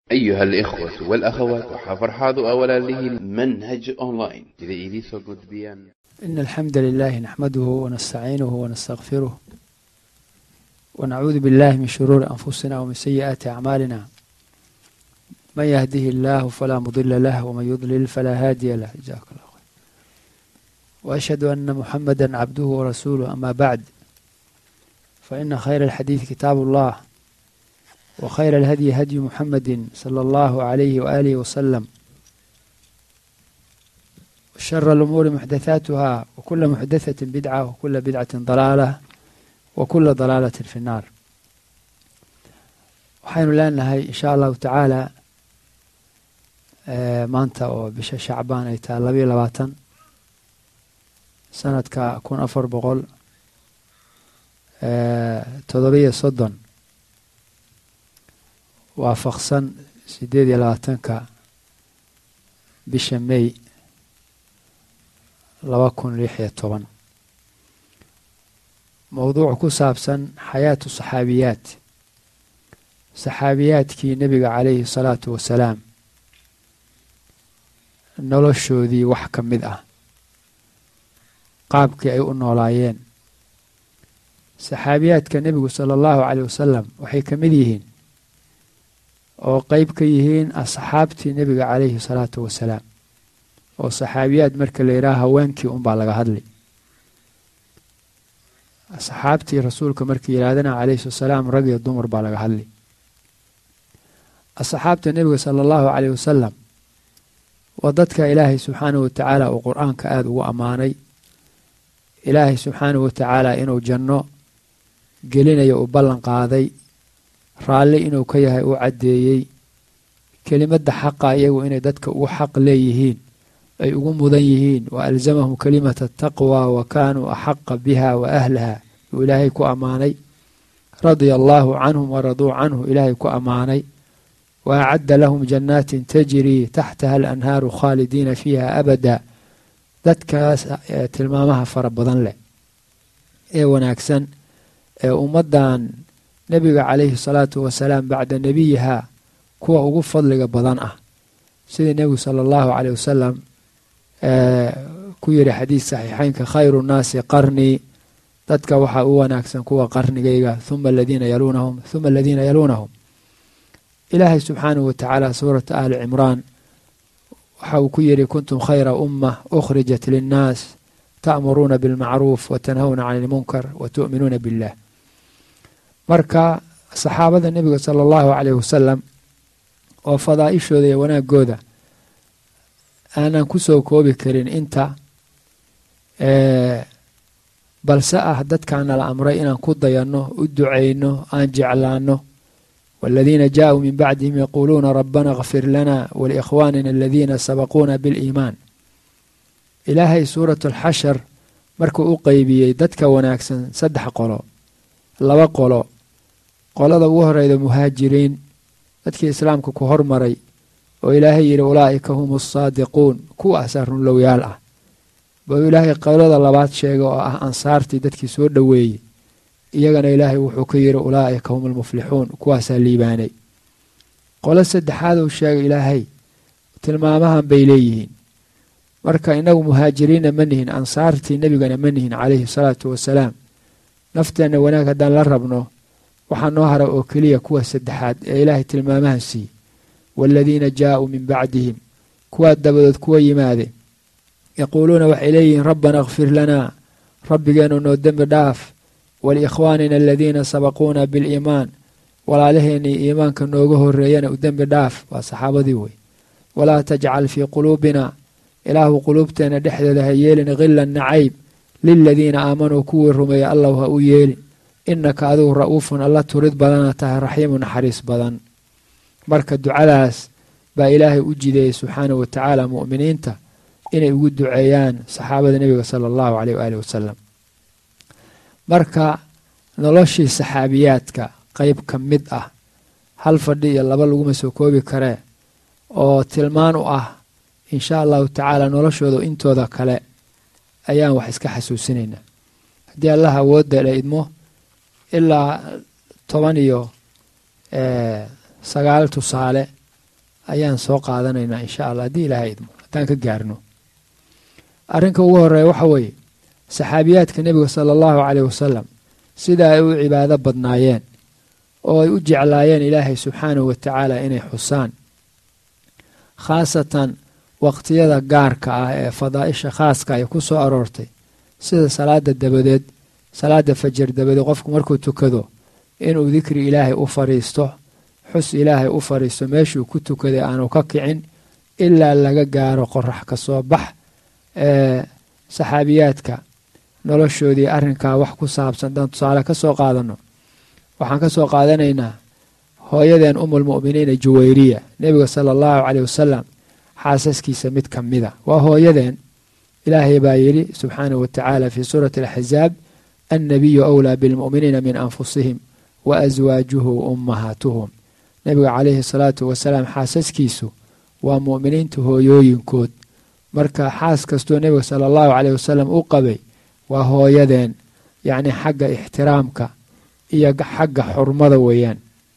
أيها الإخوة والأخوات وحفرحاض أولا له منهج أونلاين إذا إليسو قد بيان إن الحمد لله نحمده ونستعينه ونستغفره ونعوذ بالله من شرور أنفسنا ومن سيئات أعمالنا من يهده الله فلا مضل له ومن يضلل فلا هادي له جزاك الله خير وأشهد أن محمدا عبده ورسوله أما بعد فإن خير الحديث كتاب الله وخير الهدي هدي محمد صلى الله عليه وآله وسلم وشر الأمور محدثاتها وكل محدثة بدعة وكل بدعة ضلالة وكل ضلالة في النار waxaynu leenahay insha allahu tacaala maanta oo bisha shacbaan ay tahay labayo labaatan sanadka kun afar boqol todobiyo soddon waafaqsan sideed iyo labaatanka bisha may laba kun lix iyo toban mowduuc ku saabsan xayaatu saxaabiyaat saxaabiyaadkii nebiga calayhi salaatu wasalaam noloshoodii wax ka mid ah qaabkii ay u noolaayeen saxaabiyaadka nebigu sala allahu caleyh wasalam waxay ka mid yihiin oo qeyb ka yihiin asxaabtii nebiga calayhi salaatu wasalaam oo saxaabiyaad marka la yidhaha haweenkii unbaa laga hadli asxaabtii rasuulka markii yidhahdana calayhi wasalaam rag iyo dumar baa laga hadli asxaabta nebiga sala allahu caleyh wasalam waa dadka ilaahay subxaanahu watacaala uu qur-aanka aada ugu ammaanay ilaahay subxaanahu watacaala inuu janno gelinayo uu ballan qaaday raalli inuu ka yahay uu caddeeyey kelimadda xaqa iyagu inay dadka ugu xaq leeyihiin ay ugu mudan yihiin wa alzamahum kalimata taqwa wa kaanuu axaqa biha wa ahlaha uu ilaahay ku ammaanay radia allaahu canhum waraduu canhu ilaahay ku ammaanay wa acadda lahum jannaatin tajrii taxtaha alanhaaru khaalidiina fiiha abada dadkaas tilmaamaha fara badan leh ee wanaagsan ee ummaddan nebiga calayhi salaatu wasalaam bacda nebiyiha kuwa ugu fadliga badan ah sidii nebigu sala allahu caleyh wasalam ku yidhi xadiis saxiixeynka khayru nnaasi qarnii dadka waxaa u wanaagsan kuwa qarnigayga huma aladiina yaluunahum huma aladiina yaluunahum ilaahay subxaanahu watacaala suurata aali cimraan waxa uu ku yidhi kuntum khayra ummah ukhrijat linnaas ta'muruuna bilmacruuf watanhawna cani ilmunkar wa tu'minuuna billah marka saxaabada nebiga sala allahu caleyh wasalam oo fadaa'ishooda iyo wanaagooda aanan ku soo koobi karin inta balse ah dadkaana la amray inaan ku dayanno u ducayno aan jeclaanno waaladiina jaaءuu min bacdihim yaquuluuna rabbana kfir lana waliikhwaanina aladiina sabaquuna biliimaan ilaahay suuratu alxashar markuu u qeybiyey dadka wanaagsan saddex qolo laba qolo qolada ugu horeyda muhaajiriin dadkii islaamka ku hormaray oo ilaahay yidhi ulaa'ika hum asaadiquun kuwaasaa runlowyaal ah buu ilaahay qolada labaad sheegay oo ah ansaartii dadkii soo dhoweeyey iyagana ilaahay wuxuu ka yidhi ulaa'ika hum almuflixuun kuwaasaa liibaanay qolo saddexaad uu sheegay ilaahay tilmaamahan bay leeyihiin marka inagu muhaajiriinna ma nihin ansaartii nebigana ma nihin calayhi salaatu wasalaam nafteenna wanaag haddaan la rabno waxaa noo hara oo keliya kuwa saddexaad ee ilaahay tilmaamahan siiye waaladiina jaaءuu min bacdihim kuwaa dabadood kuwa yimaade yaquuluuna waxay leeyihiin rabbana kfir lanaa rabbigeenu noo dembi dhaaf waliikhwaanina aladiina sabaquuna biliimaan walaalaheennii iimaanka nooga horeeyana u dembi dhaaf waa saxaabadii wey walaa tajcal fii quluubina ilaahu quluubteenna dhexdeeda ha yeelin khilan nacayb liladiina aamanuu kuwii rumeeya allahu ha u yeelin innaka adigu ra'uufun alla turid badana tahay raxiimu naxariis badan marka ducadaas baa ilaahay u jideeyey subxaanahu watacaala mu'miniinta inay ugu duceeyaan saxaabada nebiga sala allahu caleyh waaalih wasalam marka noloshii saxaabiyaadka qeyb ka mid ah hal fadhi iyo laba laguma soo koobi karee oo tilmaan u ah insha allahu tacaala noloshooda intooda kale ayaan wax iska xasuusinaynaa haddii allah awoodda la idmo ilaa toban iyo sagaal tusaale ayaan soo qaadanaynaa insha allah haddii ilaahay idmo haddaan ka gaarno arrinka ugu horeeya waxa weeye saxaabiyaadka nebiga sala allahu caleyh wasalam sida ay u cibaado badnaayeen oo ay u jeclaayeen ilaahay subxaanahu wa tacaala inay xusaan khaasatan waqtiyada gaarka ah ee fadaa'isha khaaska ay ku soo aroortay sida salaada dabadeed salaada fajar dabadeed qofku markuu tukado inuu dikri ilaahay u fadhiisto xus ilaahay u fadhiisto meeshuu ku tukaday aanu ka kicin ilaa laga gaaro qorax ka soo bax ee saxaabiyaadka noloshoodii arrinkaa wax ku saabsan daan tusaale ka soo qaadanno waxaan ka soo qaadanaynaa hooyadeen umulmu'miniina juwayriya nebiga sala allahu caleyh wasalam xaasaskiisa mid ka mida waa hooyadeen ilaahay baa yidhi subxaanahu wa tacaala fii suurati alaxzaab annabiyu awlaa bilmu'miniina min anfusihim wa aswaajuhu ummahaatuhum nebiga calayhi salaatu wasalaam xaasaskiisu waa mu'miniinta hooyooyinkood marka xaas kastoo nebiga sala allahu caleyh wasalam u qabay waa hooyadeen yacni xagga ixtiraamka iyo xagga xurmada weeyaan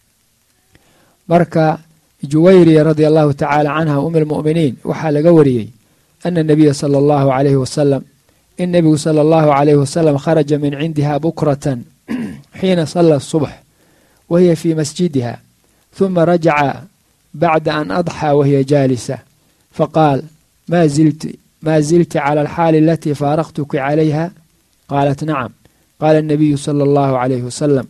marka juwayriya radia allahu tacaala canha um almu'miniin waxaa laga wariyey ana nabiya sala allahu calayhi wasalam in nebigu sala allahu calayhi wasalam kharaja min cindiha bukratan xiina salla subx wa hiya fii masjidiha huma rajaca bacda an adxaa wahiya jaalisa faqaal ma zilti ma zilti cala alxaali alatii faaraqtuki calayha qaalat nacam qaala الnabiyu sala allahu calayhi wasalam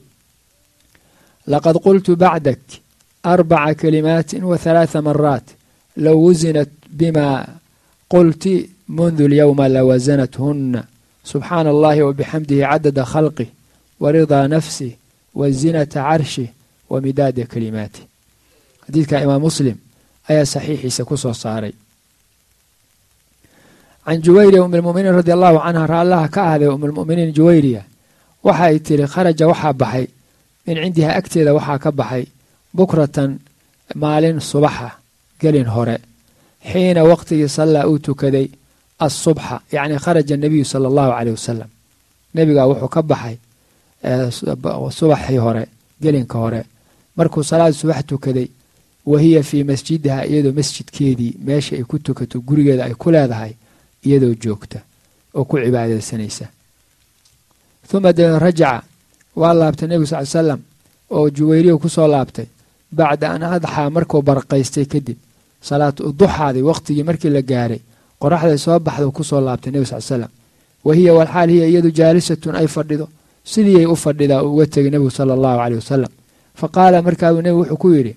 laqad qultu bacdak arbaca kalimaati wahalaaثa maraat low wusinat bima qulti mundu اlyowma lawasanathuna subxaana allahi wabixamdihi cadada khalqih waridaa nafsih wazinata carshih wamidaada kalimaatih xadiidka imaam muslim ayaa saxiixiisa ku soo saaray can juwayriya um lmuminiin radi allahu canha raallaha ka ahday umulmuminiin juwayriya waxa ay tiri kharaja waxaa baxay min cindiha agteeda waxaa ka baxay bukratan maalin subaxa gelin hore xiina waqtigii sallaa uu tukaday asubxa yacni kharaja nabiyu sala allahu caleyh wasalam nebigaa wuxuu ka baxay subaxii hore gelinka hore markuu salaad subax tukaday wa hiya fii masjidiha iyadoo masjidkeedii meesha ay ku tukato gurigeeda ay ku leedahay iyadoo joogta oo ku cibaadaysanaysa uma dee rajaca waa laabtay nebigu sal l salam oo juwayriya ku soo laabtay bacda an adxaa markuu barqaystay kadib salaat duxaadii waqtigii markii la gaaray qoraxday soo baxda ku soo laabtay nebigu sal salam wa hiya walxaal hiya iyadu jaalisatun ay fadhido sidiiyay u fadhidaa uu uga tegay nebigu sala allahu caleyh wasalam fa qaala markaabuu nebigu wuxuu ku yidhi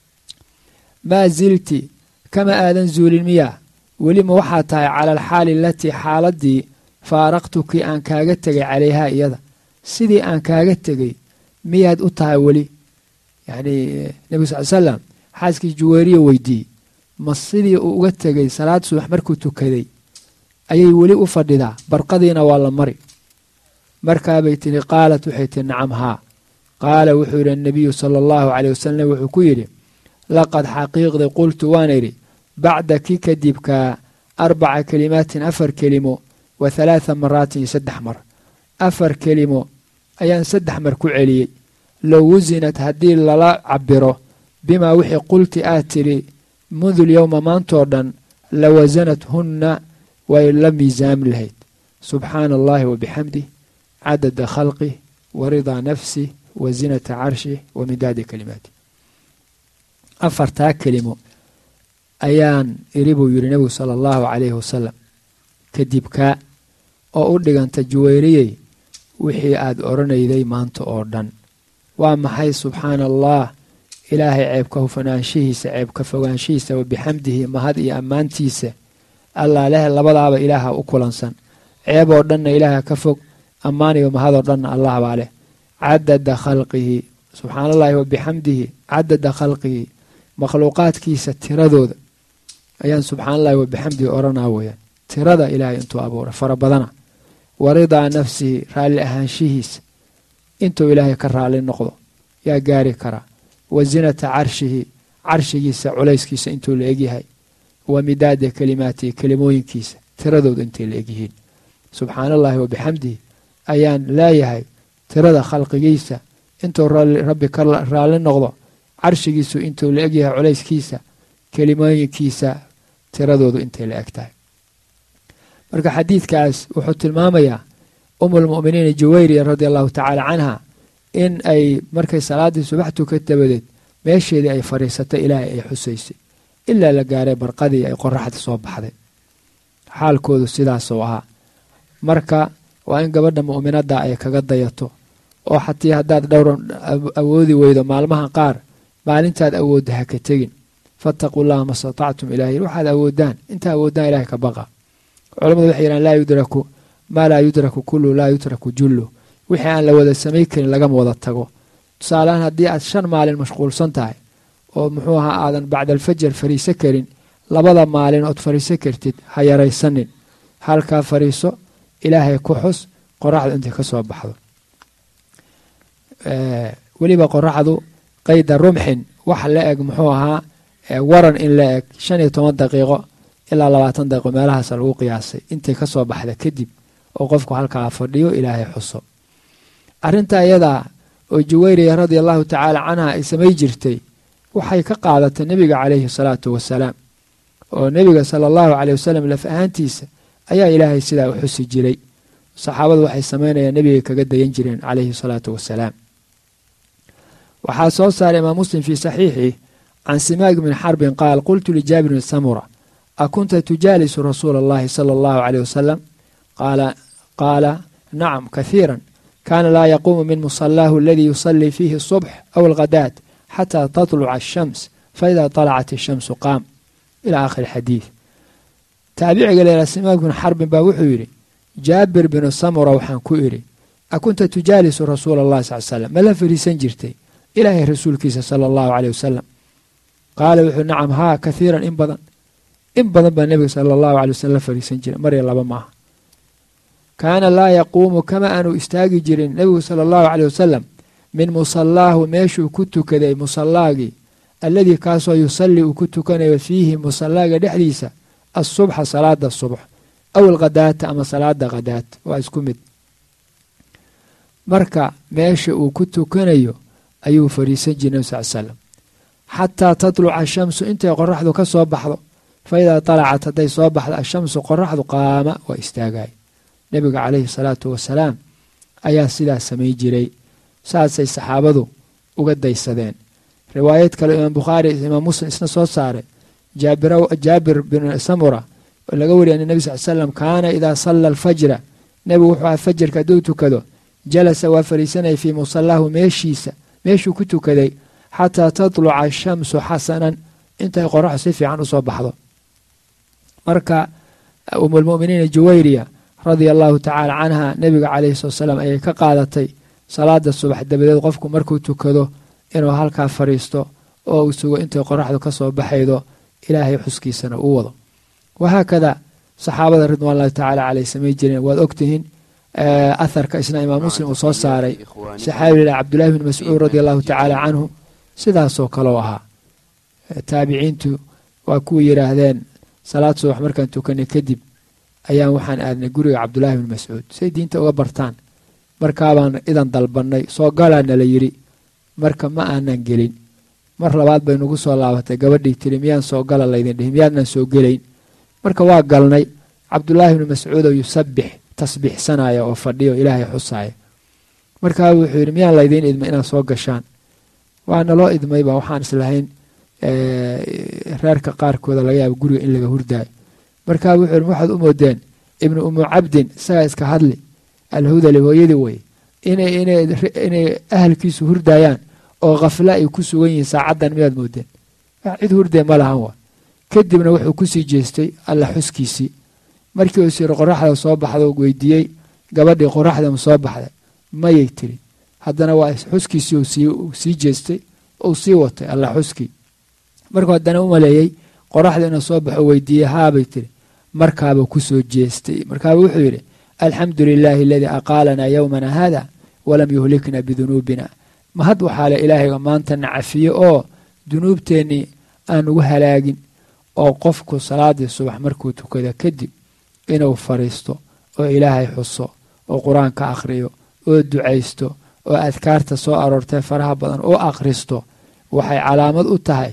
maa zilti kama aadan zuulin miyaa welima waxaa tahay cala alxaali alatii xaaladii faaraqtukii aan kaaga tegay calayhaa iyada sidii aan kaaga tegay miyaad u tahay weli yacnii nebigu sal salam xaaskii juwayriya weydiiyey ma sidii uu uga tegay salaad subax markuu tukaday ayay weli u fadhidaa barqadiina waa la mari markaabay tihi qaalat waxay tihi nacam haa qaala wuxuu yidhi annabiyu sala allahu caleyh wasalam wuxuu ku yidhi laqad xaqiiqdii qultu waan idhi bacdaki kadibkaa arbaca kelimaatin afar kelimo wa halaatha maraatin iyo saddex mar afar kelimo ayaan saddex mar ku celiyey low wusinat haddii lala cabiro bimaa wixii qulti aad tidhi mundu lyowma maantoo dhan la wasanat hunna way la miisaami lahayd subxaana allahi wabixamdih cadada khalqih wa ridaa nafsih wa zinata carshih wa midaadi kalimaatih afartaa kelimo ayaan iri buu yidhi nebigu sala allahu calayhi wasalam kadib kaa oo u dhiganta juwayriyey wixii aad odhanayday maanta oo dhan waa maxay subxaana allah ilaahay ceebka hufanaanshihiisa ceebka fogaanshihiisa wa bixamdihi mahad iyo ammaantiisa allaa leh labadaaba ilaaha u kulansan ceeb oo dhanna ilaaha ka fog ammaan iyo mahadoo dhanna allah baa leh cadada khalqihi subxaana allahi wa bixamdihi cadada khalqihi makhluuqaadkiisa tiradooda ayaan subxaana allahi wa bixamdihi odhanaa weyaan tirada ilaahay intuu abuuray fara badana wa ridaa nafsihi raalli ahaanshihiisa intuu ilaahay ka raalli noqdo yaa gaari karaa wa zinata carshihi carshigiisa culayskiisa intuu la egyahay wa midaada kalimaatihi kelimooyinkiisa tiradooda intay la egyihiin subxaana allahi wa bixamdihi ayaan leeyahay tirada khalqigiisa intuu rabbi ka raalli noqdo carshigiisu intuu la egyahay culayskiisa kelimooyinkiisa tiradoodu intay la eg tahay marka xadiidkaas wuxuu tilmaamayaa umulmu'miniina juwayriya radia allahu tacaala canha in ay markay salaaddii subax tukat dabadeed meesheedii ay fadhiisatay ilaahay ay xusaysay ilaa la gaaray barqadii ay qoraxda soo baxday xaalkoodu sidaasuu ahaa marka waa in gabadha mu'minadda ay kaga dayato oo xatii haddaad dhowr awoodi weydo maalmaha qaar maalintaad awoodda ha ka tegin fattaquu llaha ma statactum ilahay waxaad awoodaan intaa awoodaan ilahay ka baqa culamadu waxay yidhahan laa yudraku maa laa yudraku kullu laa yutraku jullu wixii aan la wada samay karin lagama wada tago tusaalehaan haddii aad shan maalin mashquulsan tahay oo muxuu ahaa aadan bacda alfajar fariiso karin labada maalin ood fariiso kartid ha yaraysanin halkaa fariiso ilaahay ku xus qoraxdu intay ka soo baxdo weliba qoraxdu qayda rumxin wax la eg muxuu ahaa waran in la eg shan iyo toban daqiiqo ilaa labaatan daqiiqo meelahaas lagu qiyaasay intay ka soo baxda kadib oo qofku halkaa fadhiyo ilaahay xuso arrinta iyadaa oo juwayriya radia allahu tacaala canha ay samay jirtay waxay ka qaadatay nebiga calayhi salaatu wasalaam oo nebiga sala allahu caleyh wasalam laf ahaantiisa ayaa ilaahay sidaa u xusi jiray saxaabadu waxay samaynayaan nebigay kaga dayan jireen calayhi salaatu wasalaam waxaa soo saaray imaam muslim fii saxiixih can simaag bni xarbin qaal qultu lijaabir bni samura akunta tujaalisu rasuula allahi sala allahu caleyh wasalam qaala nacam kahiiran kaana laa yaquumu min musalaahu aladii yusallii fiihi asubx aw alghadaat xataa tatluca ashams faida talacat ashamsu qaam ila aakhiri xadiid taabiciga leela simaag bni xarbin baa wuxuu yidhi jaabir binu samura waxaan ku idhi akunta tujaalisu rasuula allahi sal slam ma la fariisan jirtay ilaahay rasuulkiisa sala allahu caleyh wasalam qaala wuxuu nacam haa kahiiran in badan in badan baa nebiga sala allahu caley wasalam la fariisan jiray marya laba maaha kaana laa yaquumu kama aanu istaagi jirin nebigu sala allahu caleyh wasalam min musallaahu meeshuu ku tukaday musallaagii alladii kaasoo yusallii uu ku tukanayo fiihi musallaaga dhexdiisa asubxa salaada subx aw alkhadaata ama salaada khadaat waa isku mid marka meesha uu ku tukanayo ayuu fariisan jiray nebi sal slam xataa tatluca ashamsu intay qoraxdu ka soo baxdo fa idaa talacat hadday soo baxdo ashamsu qoraxdu qaama waa istaagay nebiga calayhi salaatu wasalaam ayaa sidaas samay jiray saasay saxaabadu uga daysadeen riwaayad kale imaam bukhaari imaam muslim isna soo saaray jaabir bin samura oo laga wariya an nebi sal slam kaana idaa salla alfajra nebigu wuxuu aha fajarka hadduu tukado jalasa waa fariisanaya fii musallaahu meeshiisa meeshuu ku tukaday xataa tatluca ashamsu xasanan intay qoraxdu si fiican usoo baxdo marka umulmu'miniina juwayriya radia allahu tacaala canha nebiga calayhi salatu salaam ayay ka qaadatay salaada subax dabadeed qofku markuu tukado inuu halkaa fadhiisto oo uu sugo intay qoraxdu ka soo baxaydo ilaahay xuskiisana uu wado wahaakada saxaabada ridwaan llahi tacaala caleyh samay jireen waad ogtihiin aharka isna imaam muslim uu soo saaray saxaabilah cabdullahi bni mascuud radia allahu tacaala canhu sidaasoo kaleu ahaa taabiciintu waa kuwa yidhaahdeen salaad subax markaan tukanay kadib ayaan waxaan aadnay guriga cabdulaahi bni mascuud say diinta uga bartaan markaabaan idan dalbannay soo galaana la yidhi marka ma aanan gelin mar labaad bay nagu soo laabatay gabadhii tiri miyaan soo gala laydin dhihi miyaadnan soo gelayn marka waa galnay cabdulaahi bni mascuud oo yusabix tasbiixsanaya oo fadhiyo ilaahay xusaaya markaa wuxuu yidhi miyaan laydiin idmay inaad soo gashaan waa naloo idmayba waxaan islahayn reerka qaarkooda laga yaaba guriga in laga hurdaayo markaa wuxuu yidhi waxaad u moodeen ibnu umu cabdin isagaa iska hadli alhudali hooyadii wey inay ahalkiisu hurdaayaan oo khafla ay ku sugan yihiin saacaddan miyaad moodeen cid hurdee ma lahan wa kadibna wuxuu kusii jeestay alla xuskiisii markii uu siri qoraxda soo baxda weydiiyey gabadhii qoraxda ma soo baxday mayay tiri haddana waa xuskiisii uu sii jeestay uu sii watay alla xuskii markuu haddana u maleeyey qoraxda inuu soo baxo weydiiyey haabay tiri markaaba kusoo jeestay markaaba wuxuu yidhi alxamdu lilaahi aladii aqaalanaa yowmana haada walam yuhlikna bidunuubina mahad waxaa le ilaahayga maanta na cafiye oo dunuubteennii aan ugu halaagin oo qofku salaadii subax markuu tukada kadib inuu fadhiisto oo ilaahay xuso oo qur-aanka akhriyo oo ducaysto oo adkaarta soo aroortay faraha badan oo akhristo waxay calaamad u tahay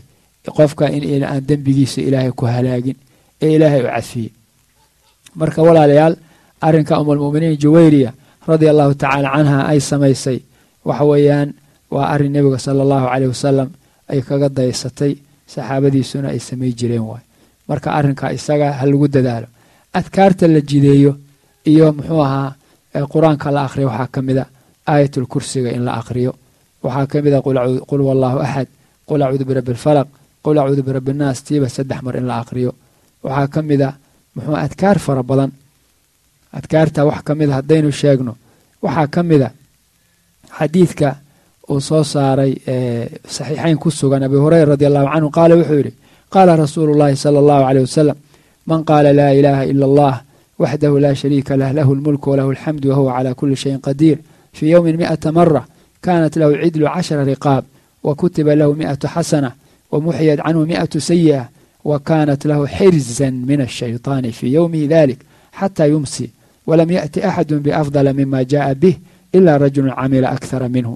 qofka in aan dembigiisa ilaahay ku halaagin ee ilaahay u cadfiyey marka walaalayaal arrinka umulmuminiin juwayriya radia allahu tacaala canha ay samaysay waxa weeyaan waa arrin nebiga sala allahu caleyh wasalam ay kaga daysatay saxaabadiisuna ay samay jireen waay marka arrinka isaga ha lagu dadaalo adkaarta la jideeyo iyo muxuu ahaa qur-aanka la akhriyo waxaa ka mid a aayatul kursiga in la akhriyo waxaa ka mid a qul wallahu axad qul acuudu birabbi alfalaq qul acuudu birabbi innaas tiiba saddex mar in la akhriyo waxaa ka mid a muxuu adkaar fara badan adkaarta wax ka mid a haddaynu sheegno waxaa ka mid a xadiidka uu soo saaray saxiixayn ku sugan abi hureyra radi allahu canhu qaala wuxuu yidhi qaala rasuulu llahi sala allahu caleyh wasalam man qaala laa ilaaha ila allah waxdahu laa shariika lah lahu lmulku walahu alxamdu wahuwa calaa kuli shayin qadiir fii yowmin mi'ata mara kanat lahu cidlu cashara riqaab wa kutiba lahu mi'atu xasana wa muxiyat canhu mi'atu sayi'a wa kanat lahu xirzan min ashayطaani fii yowmihi dalik xata yumsi walam yaأti axadu biafdala mima jaءa bih ila rajulu camila akhara minhu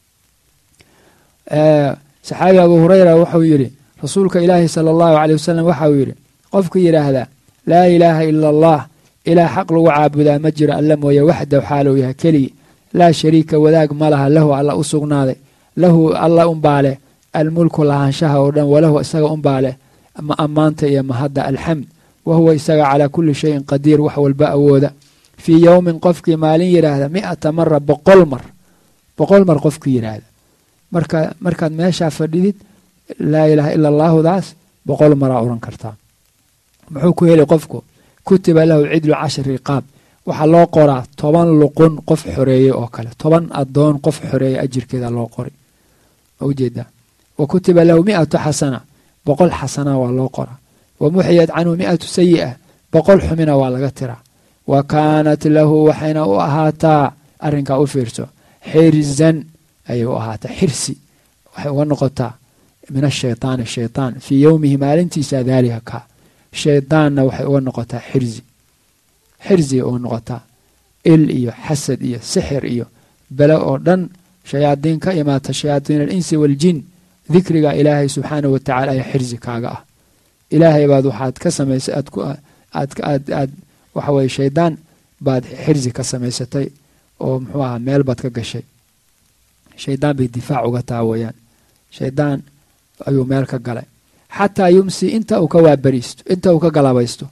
saxaabi abu hureyra wuxuu yidhi rasuulka ilaahi sala allahu caleyh wasalam waxauu yidhi qofka yidhaahdaa laa ilaaha ila allah ilaah xaq lagu caabudaa ma jiro alla mooye waxdaw xaaluu yahay keligii laa shariika wadaag ma laha lahu alla u sugnaaday lahu alla unbaa leh almulku lahaanshaha oo dhan walahu isaga unbaa leh ammaanta iyo mahadda alxamd wa huwa isaga calaa kulli shayin qadiir wax walba awooda fii yowmin qofkii maalin yidhaahda mi'ata mara boqol mar boqol mar qofkii yidhaahda marka markaad meeshaa fadhidid laa ilaaha ila allaahudaas boqol maraa odhan kartaa muxuu ku heli qofku kutiba lahu cidlu cashar riqaab waxaa loo qoraa toban luqun qof xoreeyey oo kale toban adoon qof xoreeyey ajirkeeda loo qori ujeedaa wa kutiba lahu mi'atu xasana boqol xasana waa loo qoraa wa muxiyat canhu mi'atu sayi'a boqol xumina waa laga tiraa wa kaanat lahu waxayna u ahaataa arrinkaa u fiirso xirzan ayay u ahaataa xirsi waxay uga noqotaa min ashaytaani shaytaan fii yowmihi maalintiisa daalika kaa shaydaanna waxay uga noqotaa xirzi xirsigay uga noqotaa il iyo xasad iyo sixir iyo bele oo dhan shayaadiin ka imaata shayaadiin alinsi waaljin dikriga ilaahay subxaanahu watacala ayaa xirsi kaaga ah ilaahay baad waxaad ka samaysay aad aad waxa weye shaydaan baad xirsi ka samaysatay oo muxuu ahaa meel baad ka gashay shaydaan bay difaac uga taha weeyaan shaydaan ayuu meel ka galay xataa yumsi inta uu ka waabariisto inta uu ka galabaysto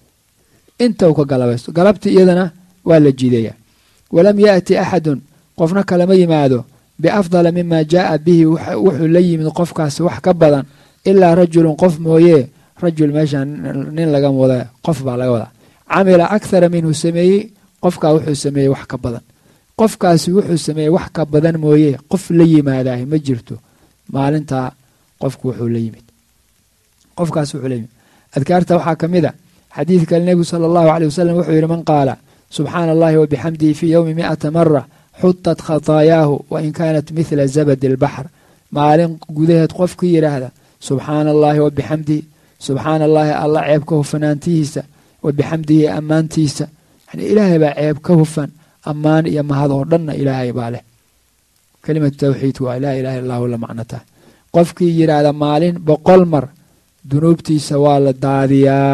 inta uu ka galabaysto galabtii iyadana waa la jiidayaa walam yaأti axadun qofna kalama yimaado biafdala mima jaءa bihi wuxuu la yimid qofkaasi wax ka badan ilaa rajulun qof mooye rajul meesha nin laga wada qof baa laga wadaa camila akhara minhu sameeyey qofkaa wuxuu sameeyey wax ka badan qofkaasi wuxuu sameeyey wax ka badan mooye qof la yimaadaah ma jirto maalintaa qofku wuxuu la yimid qofkaas wuxuu la yimid adkaarta waxaa ka mid a xadiid kale nebigu sala allahu aleyh wasalam wuxuu yidhi man qaala subxaana allahi wabixamdihi fii yowmi mi'ata mara xutat khataayaahu wain kaanat mithla zabadi albaxr maalin gudaheed qofkii yidhaahda subxaana allaahi wabixamdihi subxaana allaahi alla ceeb ka hufanaantihiisa wabixamdihi ammaantiisa yani ilaahay baa ceeb ka hufan ammaan iyo mahad oo dhanna ilaahay baa leh kelimatu tawxiidku waa laa ilaha illahu la macno tahay qofkii yidhaahda maalin boqol mar dunuubtiisa waa la daadiyaa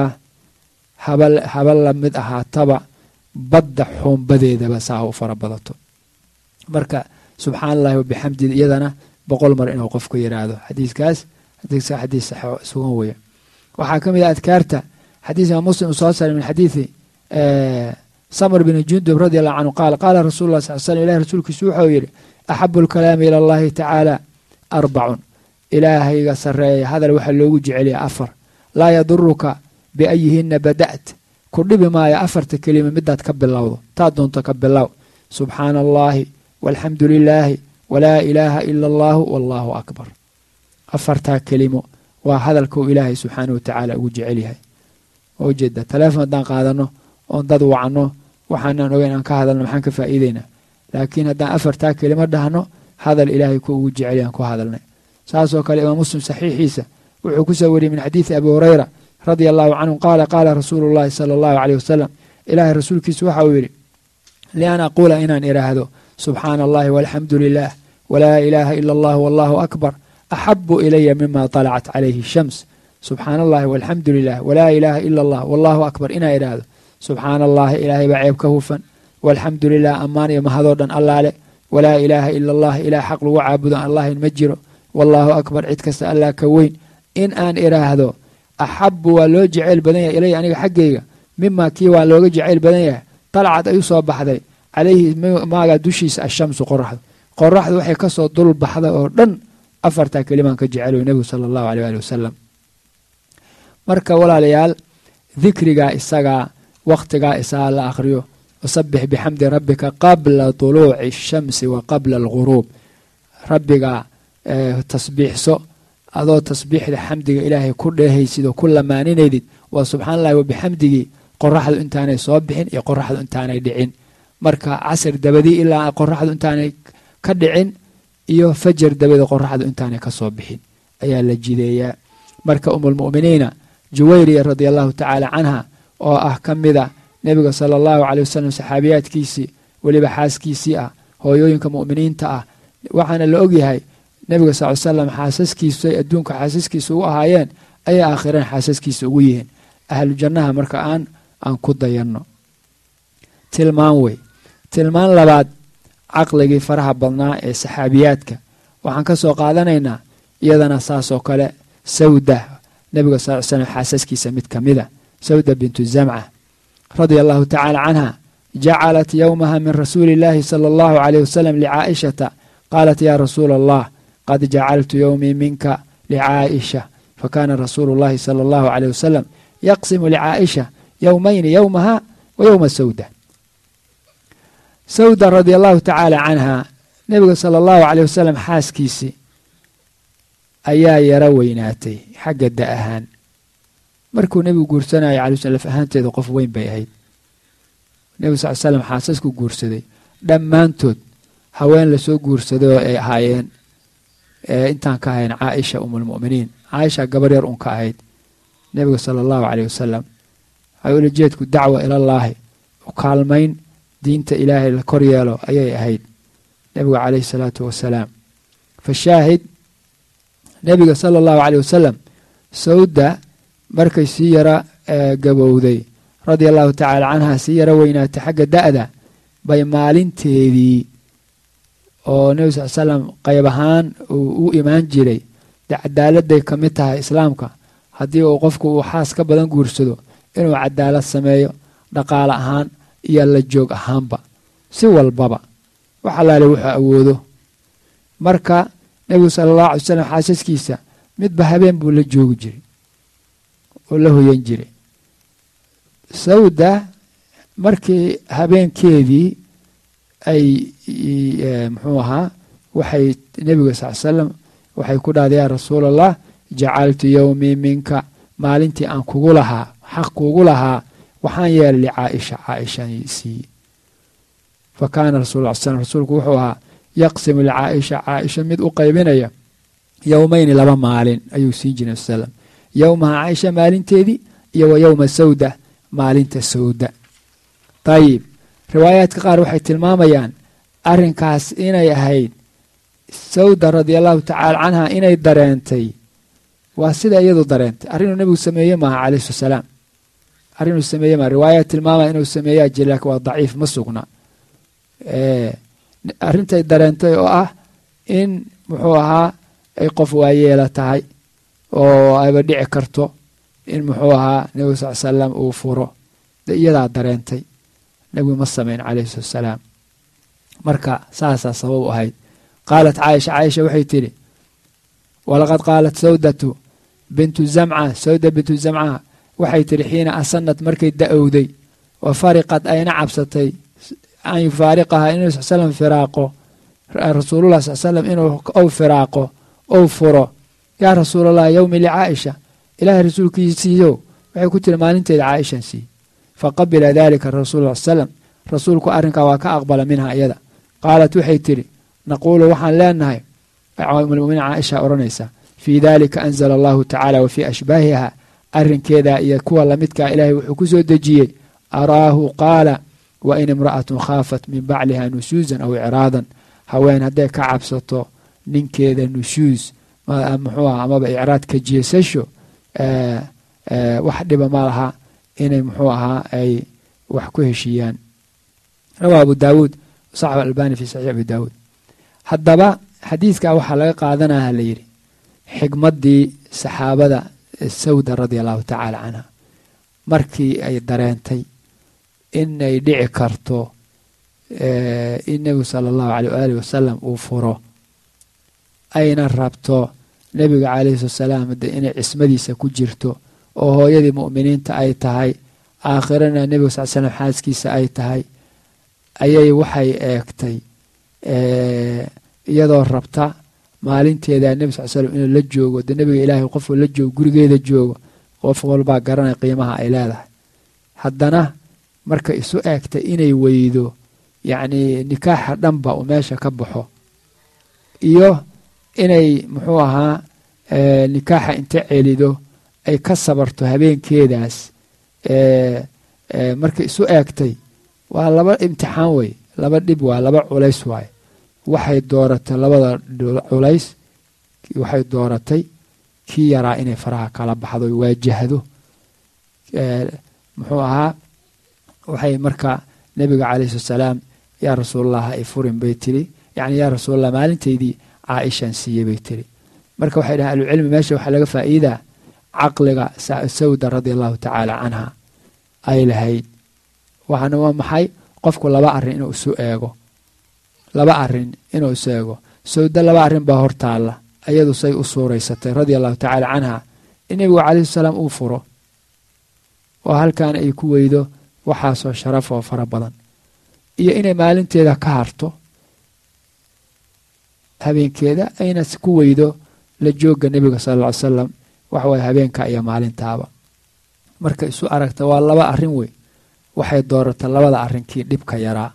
haba la mid ahaataba badda xuumbadeedaba saa u fara badato marka subxaana allahi wabixamdi iyadana boqol mar inuu qofku yidhaahdo xadiiskaas xadiis sugan weya waxaa ka mid ah adkaarta xadiis imaam muslim soo saaray min xadiidi samr bn jundub radi allahu canhu qaal qaala rasul lah sal slm ilahi rasuulkiisu wuxuu yidhi axabu lkalaami ila allahi tacaala arbacun ilaahayga sareeya hadal waxaa loogu jeceliya afar laa yaduruka biayihina bada't ku dhibi maayo afarta kelima midaad ka bilowdo taa doonto ka bilow subxaana allahi walxamdu lilaahi walaa ilaaha ila allahu wallahu akbar afartaa kelimo waa hadalkuu ilaahay subxaana wa tacaala ugu jecel yahay oo ujeeda taleefon haddaan qaadano oon dad wacno waxaanaan ogeyn aan ka hadalno maxaan ka faa'iideynaa laakiin haddaan afartaa kelimo dhahno hadal ilaahay ku ugu jecel yahan ku hadalnay saasoo kale imaam muslim saxiixiisa wuxuu ku soo wariyey min xadiidi abi hureyra radia allahu canhu qaala qaala rasuulu llahi sala allahu caleyh wasalam ilaahay rasuulkiisu waxa uu yidhi lian aquula inaan idhaahdo subxaana allahi walxamdu lilah walaa ilaaha ila allah wallahu akbar axabu ilaya mima طalacat calayhi shams subxaana allahi walxamdu lilah walaa ilaaha ila allah wallahu akbar inaa idhaahdo subxaana allahi ilaahay baa ceeb ka hufan walxamdu lilah ammaan iyo mahadoo dhan allaale walaa ilaaha ila allah ilaah xaq lagu caabudo allahin ma jiro wallaahu akbar cid kasta allah ka weyn in aan idhaahdo axabu waa loo jeceyl badan yahay ilaya aniga xaggayga mima kii waa looga jeceyl badan yahay dalcad ay u soo baxday calayhi maaga dushiisa ashamsu qoraxdu qoraxdu waxay kasoo dul baxday oo dhan afartaa kelimaan ka jecel nebigu sala allahu aleh ali wasalam marka walaalayaal dikrigaa isagaa wakhtigaa isagaa la akhriyo wasabix bixamdi rabbika qabla tuluuci ashamsi wa qabla alguruub rabbigaa tasbiixso adoo tasbiixda xamdiga ilaahay ku dheehaysid oo ku lamaaninaysid waa subxana allahi wabixamdigii qoraxdu intaanay soo bixin iyo qoraxdu intaanay dhicin marka casr dabadii ilaa qoraxdu intaanay ka dhicin iyo fajar dabada qoraxdu intaanay ka soo bixin ayaa la jideeyaa marka umulmu'miniina juwayriya radia allahu tacaala canha oo ah ka mida nebiga sala allahu caley wasalam saxaabiyaadkiisii weliba xaaskiisii ah hooyooyinka mu'miniinta ah waxaana la ogyahay nebiga sal l salam xaasaskiisu ay adduunka xaasaskiisa ugu ahaayeen ayay aakhireen xaasaskiisa ugu yihiin ahlu jannaha marka aan aan ku dayanno tilmaan wey tilmaan labaad caqligii faraha badnaa ee saxaabiyaadka waxaan ka soo qaadanaynaa iyadana saasoo kale sawda nebiga sal slam xaasaskiisa mid ka mida sawda bintu zamca radia allahu tacaala canha jacalat yowmaha min rasuuli illaahi sala allahu caleyh wasalam licaa'ishata qaalat yaa rasuula allah qad jacaltu yowmii minka licaa'isha fakana rasuulu llahi sala allahu caleyh wasalam yaqsimu licaa'isha yowmayni yowmaha wa yowma sawda sawda radia allahu tacaala canha nebiga sala allahu caleyh wasalam xaaskiisii ayaa yaro weynaatay xagga da ahaan markuu nebigu guursanayo calay sl laf ahaanteeda qof weyn bay ahayd nebigu sal slam xaasasku guursaday dhammaantood haween lasoo guursaday oo ay ahaayeen intaan ka ahayn caaisha umulmu'miniin caaisha gabar yar un ka ahayd nebiga sala allahu caleyh wasalam ulajeedku dacwa ilallaahi u kaalmayn diinta ilaahay la kor yeelo ayay ahayd nebiga caleyhi salaatu wasalaam fa shaahid nebiga sala allahu caleyh wasalam sawda markay sii yara gabowday radia allahu tacaala canha sii yaro weynaatay xagga da'da bay maalinteedii oo nebi sal slam qayb ahaan uu u imaan jiray dee cadaaladday ka mid tahay islaamka haddii uu qofku uu xaas ka badan guursado inuu cadaalad sameeyo dhaqaale ahaan iyo la joog ahaanba si walbaba wax allaale wuxuu awoodo marka nebigu sala allahu alay slam xaasaskiisa midba habeen buu la joogi jiray oo la hoyan jiray sawda markii habeenkeedii ay muxuu ahaa waxay nebiga sal salam waxay ku dhahday yaa rasuula allah jacaltu yowmii minka maalintii aan kugu lahaa xaq kugu lahaa waxaan yeelay licaaisha caaishan siiye fa kaana rasul l slam rasuulku wuxuu ahaa yaqsimu licaaisha caaisha mid u qaybinaya yowmayni laba maalin ayuu siin jiray slam yowmaha caaisha maalinteedii iyo wa yowma sawda maalinta sawda ayib riwaayaadka qaar waxay tilmaamayaan arrinkaas inay ahayd sawda radia allahu tacaala canha inay dareentay waa sida iyadu dareentay arrinuu nebigu sameeye maaha calayhi salaam arrinuu sameeye maaha riwaayaad tilmaamaya inuu sameeyaa jira laakiin waa daciif ma sugna arrintay dareentay oo ah in muxuu ahaa ay qof waayeela tahay oo ayba dhici karto in muxuu ahaa nebigu sal salam uu furo iyadaa dareentay nebigu ma samayn calayhi salatu salaam marka saasaa sabab u ahayd qaalat caaisha caaisha waxay tidhi walaqad qaalat sawdatu bintu zamca sawda bintu zamca waxay tidhi xiina asanad markay da-owday wa fariqad ayna cabsatay an yufaariqaha inuu sal slam firaaqo rasuulullah sal slam inuu ou firaaqo ou furo yaa rasuulallah yowmi licaaisha ilaahay rasuulkiisiiyo waxay ku tiri maalinteeda caaishan sii faqabila dalika rasuul sal slam rasuulku arrinkaa waa ka aqbala minha iyada qaalat waxay tidhi naquulu waxaan leenahay umulmuminiin caaisha odhanaysa fii dalika anzala allahu tacaala wa fii ashbaahiha arrinkeeda iyo kuwa lamidkaa ilaahay wuxuu ku soo dejiyey araahu qaala wa in imra'atun khaafat min bacliha nushuusan aw icraadan haween hadday ka cabsato ninkeeda nushuus muxuu aha amaba icraad ka jeesasho wax dhiba ma laha inay muxuu ahaa ay wax ku heshiiyaan rawaa abu daawuud saxab albani fi saxiix abi daawuud haddaba xadiidkaa waxaa laga qaadanaya la yidhi xigmaddii saxaabada sawda radia allahu tacaala canha markii ay dareentay inay dhici karto in nebigu sala allahu aleyh waaalih wasalam uu furo ayna rabto nebiga calayhi salaam de inay cismadiisa ku jirto oo hooyadii mu'miniinta ay tahay aakhirana nebiga sal slam xaaskiisa ay tahay ayay waxay eegtay iyadoo rabta maalinteeda nebi sal slm inuu la joogo de nebiga ilaahay qofuu la joogo gurigeeda joogo qof walbaa garanay qiimaha ay leedahay haddana marka isu eegtay inay weydo yacnii nikaaxa dhanba uu meesha ka baxo iyo inay muxuu ahaa nikaaxa inta celido ay ka sabarto habeenkeedaas marka isu eegtay waa laba imtixaan wey laba dhib waa laba culays waaye waxay dooratay labada culays waxay dooratay kii yaraa inay faraha kala baxdo waajahdo muxuu ahaa waxay marka nebiga calayhi salaam yaa rasuulallah ay furin bay tiri yacni yaa rasuulallah maalintaydii caaishaan siiyey bay tiri marka waxay dhahen ahlucilmi meesha waxaa laga faa'iidaa caqliga sawda radia allahu tacaala canha ay lahayd waxaana waa maxay qofku laba arrin inuu isu eego laba arrin inuu isu eego sawda laba arrin baa hortaalla ayadu say u suuraysatay radia allahu tacaala canha in nebigu calayhi salaam uu furo oo halkan ay ku weydo waxaasoo sharaf oo fara badan iyo inay maalinteeda ka harto habeenkeeda ayna ku weydo la joogga nebiga sala alla ly salam waxawaaye habeenka iyo maalintaaba marka isu aragta waa laba arrin wey waxay dooratay labada arrin kii dhibka yaraa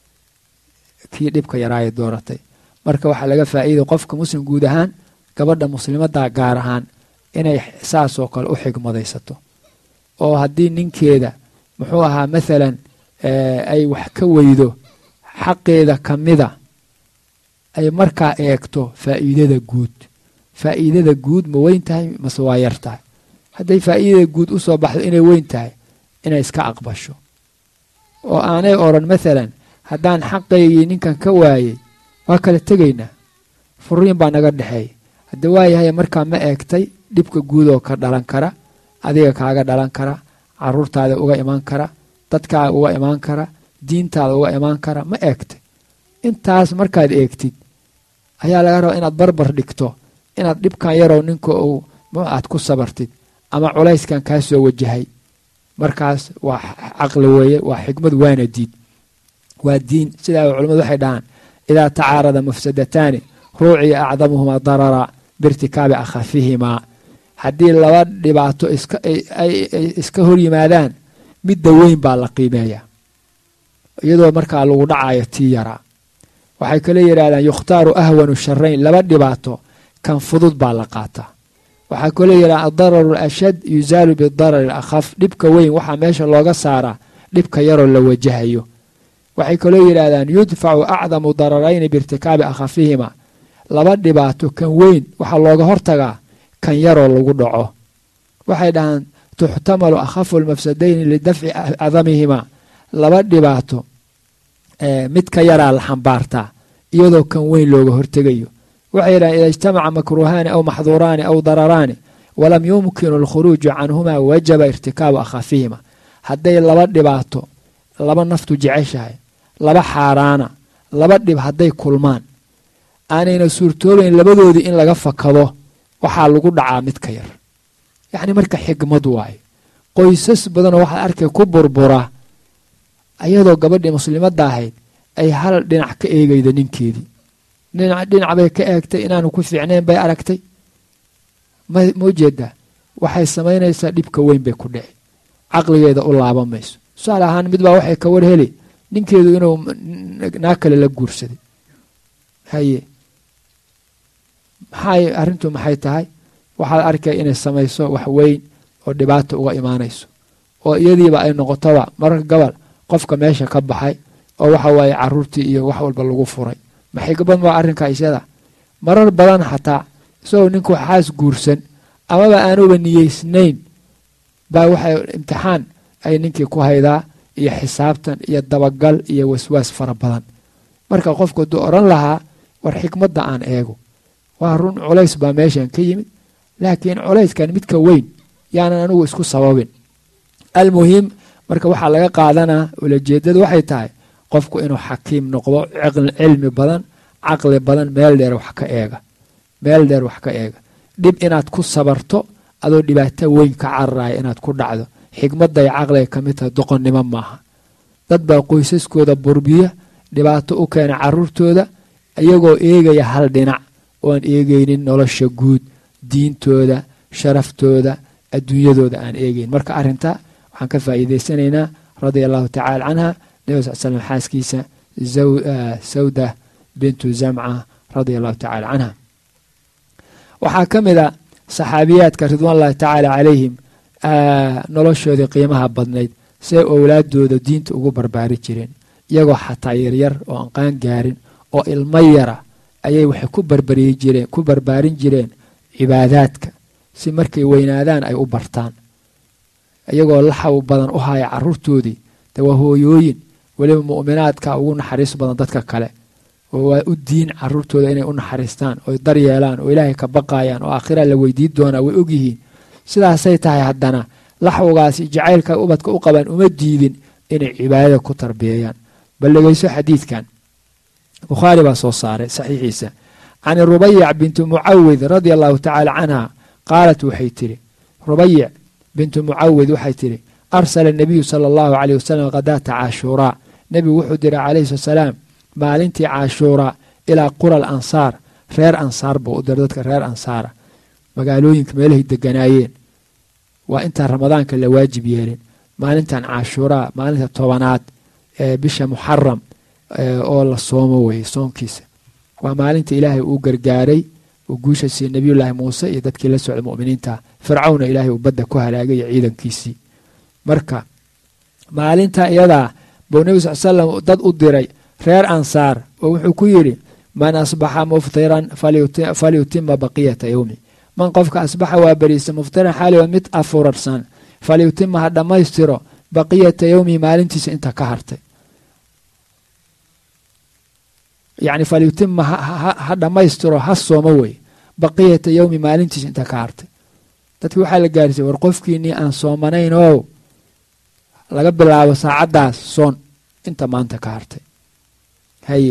kii dhibka yaraayay dooratay marka waxaa laga faa'iiday qofka muslim guud ahaan gabadha muslimadda gaar ahaan inay saasoo kale u xigmadaysato oo haddii ninkeeda muxuu ahaa maalan ay wax ka weydo xaqeeda ka mida ay markaa eegto faa'iidada guud faa'iidada guud ma weyn tahay mase waa yar tahay hadday faa'iidada guud u soo baxdo inay weyn tahay inay iska aqbasho oo aanay odran maalan haddaan xaqaygii ninkan ka waayey waa kala tegaynaa furiin baa naga dhexeeya hadda waayahay markaa ma eegtay dhibka guud oo ka dhalan kara adiga kaaga dhalan kara caruurtaada uga imaan kara dadkaaga uga imaan kara diintaada uga imaan kara ma eegtay intaas markaad eegtid ayaa laga rabaa inaad barbar dhigto inaad dhibkan yarow ninka uu aad ku sabartid ama culayskan kaa soo wajahay markaas waa caqli weeye waa xikmad waana diid waa diin sidaa culimmadu waxay dhahaan idaa tacaarada mafsadataani ruuciya acdamuhumaa darara biirtikaabi akhafihimaa haddii laba dhibaato ay iska hor yimaadaan midda weyn baa la qiimeeyaa iyadoo markaa lagu dhacayo tii yaraa waxay kale yidhahdaan yukhtaaru ahwanu sharayn laba dhibaato kan fudud baa la qaataa waxaa kaloo yidhaha adararu alashad yusaalu bidarari alakhaf dhibka weyn waxaa meesha looga saaraa dhibka yaroo la wajahayo waxay kaloo yidhaahdaan yudfacu acdamu dararayni biirtikaabi akhafihima laba dhibaato kan weyn waxaa looga hortagaa kan yaroo lagu dhaco waxay dhahaan tuxtamalu akhafu lmafsadayni lidafci cadamihima laba dhibaato midka yaraa la xambaartaa iyadoo kan weyn looga hortegayo waxay yidhahan ida ijtamaca makruuhaani aw maxduuraani aw dararaani walam yumkinu alkhuruuju canhumaa wajaba irtikaabu akhafihima hadday laba dhibaato laba naftu jeceshahay laba xaaraana laba dhib hadday kulmaan aanayna suurtoobayn labadoodii in laga fakado waxaa lagu dhacaa midka yar yacni marka xigmad waaye qoysas badanoo waxaad arkay ku burbura ayadoo gabadhii muslimadda ahayd ay hal dhinac ka eegaydo ninkeedii dhinac bay ka eegtay inaanu ku fiicnayn bay aragtay ma ujeedaa waxay samaynaysaa dhibka weyn bay ku dhici caqligeeda u laaban mayso tusaale ahaan mid baa waxay ka war heli ninkeedu inuu naa kale la guursaday haye maxay arrintu maxay tahay waxaad arkay inay samayso wax weyn oo dhibaata uga imaanayso oo iyadiiba ay noqotoba mararka gobol qofka meesha ka baxay oo waxa waaye caruurtii iyo wax walba lagu furay maxay gabad maa arrinka isyada marar badan xataa isagoo ninku xaas guursan amaba aanuba niyeysnayn baa waxay imtixaan ay ninkii ku haydaa iyo xisaabtan iyo dabagal iyo waswaas fara badan marka qofku hadduu odhan lahaa war xikmadda aan eego waa run culays baa meeshan ka yimid laakiin culayskan midka weyn yaanan anigu isku sababin almuhim marka waxaa laga qaadanaa ulajeedadu waxay tahay qofku inuu xakiim noqdo cilmi badan caqli badan meel dheer wax ka eega meel dheer wax ka eega dhib inaad ku sabarto adoo dhibaato weyn ka cararaya inaad ku dhacdo xikmadday caqliga ka mid tahay doqonnimo maaha dad baa qoysaskooda burbiya dhibaato u keena caruurtooda iyagoo eegaya hal dhinac ooaan eegaynin nolosha guud diintooda sharaftooda adduunyadooda aan eegayn marka arrinta waxaan ka faa'iidaysanaynaa radia allahu tacala canha nebi sal slam xaaskiisa sawda bintu zamca radia allahu tacala canha waxaa ka mid a saxaabiyaadka ridwaanllahi tacaala calayhim noloshoodii qiimaha badnayd siay owlaadooda diinta ugu barbaari jireen iyagoo xataa yaryar oo aan qaan gaarin oo ilmo yara ayay waxay ku barbariyi jireen ku barbaarin jireen cibaadaadka si markay weynaadaan ay u bartaan iyagoo laxaw badan u haya caruurtoodii de waa hooyooyin weliba mu'minaadka ugu naxariis badan dadka kale oo waa u diin caruurtooda inay u naxariistaan oy daryeelaan oo ilaahay ka baqayaan oo aakhira la weydiin doonaa way ogyihiin sidaasay tahay haddana laxwgaasi jacaylka ubadka u qabaan uma diidin inay cibaadada ku tarbiyeeyaan bal dhegeyso xadiidkan bukhaari baa soo saaray saxiixiisa can rubayic bintu mucawid radia allahu tacaala canha qaalat waxay tidhi rubayic bintu mucawid waxay tidhi arsala nabiyu sala allahu caleyh wasalam khadaata caashuuraa nebigu wuxuu diray calayhi salaam maalintii caashuuraa ilaa qura al ansaar reer ansaar buu u diray dadka reer ansaara magaalooyinka meelahay deganaayeen waa intaan ramadaanka la waajib yeelin maalintan caashuuraa maalinta tobanaad ee bisha muxaram oo la soomo weye soonkiisa waa maalinta ilaahay uu gargaaray uu guusha siiyey nebiyullaahi muuse iyo dadkii la socda mu'miniinta fircawna ilaahay uu badda ku halaagay iyo ciidankiisii marka maalinta iyadaa buu nebi sal slam dad u diray reer ansaar oo wuxuu ku yidhi man asbaxa muftiran falyutima baqiyata yowmi man qofka asbaxa waa beriisa muftiran xaaliwa mid afurarsan falyutima ha dhammaystiro baqiyata yowmihi maalintiisa inta ka hartay yacni falyutima ha dhammaystiro ha soomo wey baqiyata yowmi maalintiisa inta ka hartay dadki waxaa la gaarsiiyey war qofkiinii aan soomanayn oo laga bilaabo saacaddaas soon inta maanta ka hartay haye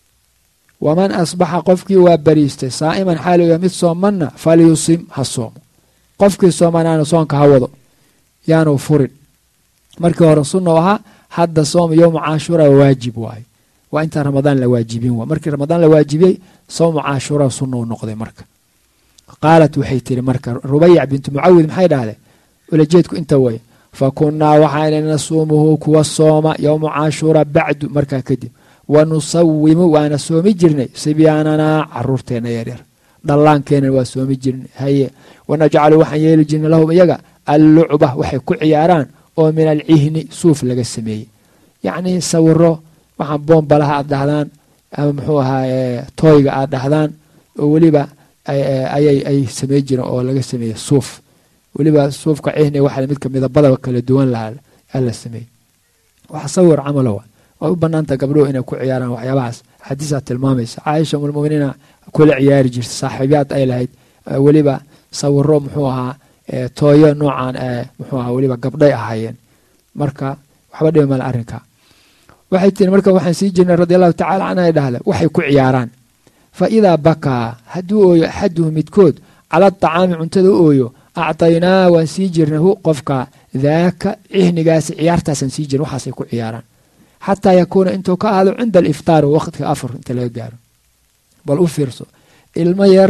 waman asbaxa qofkii waa bariistay saa'iman xaaliga mid soomanna falyusim ha soomo qofkii soomanaana soonka ha wado yaanu furin markii hore sunna u ahaa hadda soom yowma caashuura waajib waaye waa intaan ramadaan la waajibin waa markii ramadaan la waajibiyey sowmu caashuura sunna u noqday marka qaalat waxay tiri marka rubayac bintu mucawid maxay dhahdeen ulajeedku inta way fa kunnaa waxaana nasuumuhu kuwa sooma yowma caashuura bacdu markaa kadib wa nusawimu waana soomi jirnay sibyaananaa caruurteenna yaryar dhallaankeenna waa soomi jirnay haye wanajcalu waxaan yeeli jirnay lahum iyaga allucba waxay ku ciyaaraan oo min alcihni suuf laga sameeyey yacnii sawiro waxaan boombalaha aad dhahdaan ama muxuu ahaa tooyga aad dhahdaan oo weliba ayay ay samey jireen oo laga sameeyey suuf weliba suufka cihni waxa midka midabadaba kala duwan lahaa ala sameeyey wax sawir camalo wa way u banaanta gabdhuhu inay ku ciyaaraan waxyaabahaas xadiisaa tilmaamaysa caaisha umulmuminiina kula ciyaari jirta saaxiibyaad ay lahayd weliba sawiro muxuu ahaa tooyo noocan muxuu ahaa weliba gabdhay ahaayeen marka waxba dhibi male arrinka waxay tiri marka waxaan sii jirnay radi allahu tacala canha dhahda waxay ku ciyaaraan fa idaa bakaa hadduu ooyo axaduhu midkood cala aطacaami cuntada u ooyo actaynaa waan sii jirnay hu qofka daaka cihnigaasi ciyaartaasaan sii jirna waxaasay ku ciyaaraan xataa yakuuna intuu ka ahaado cinda aliftaar waqtiga afur inta laga gaaro bal u fiirso ilmo yar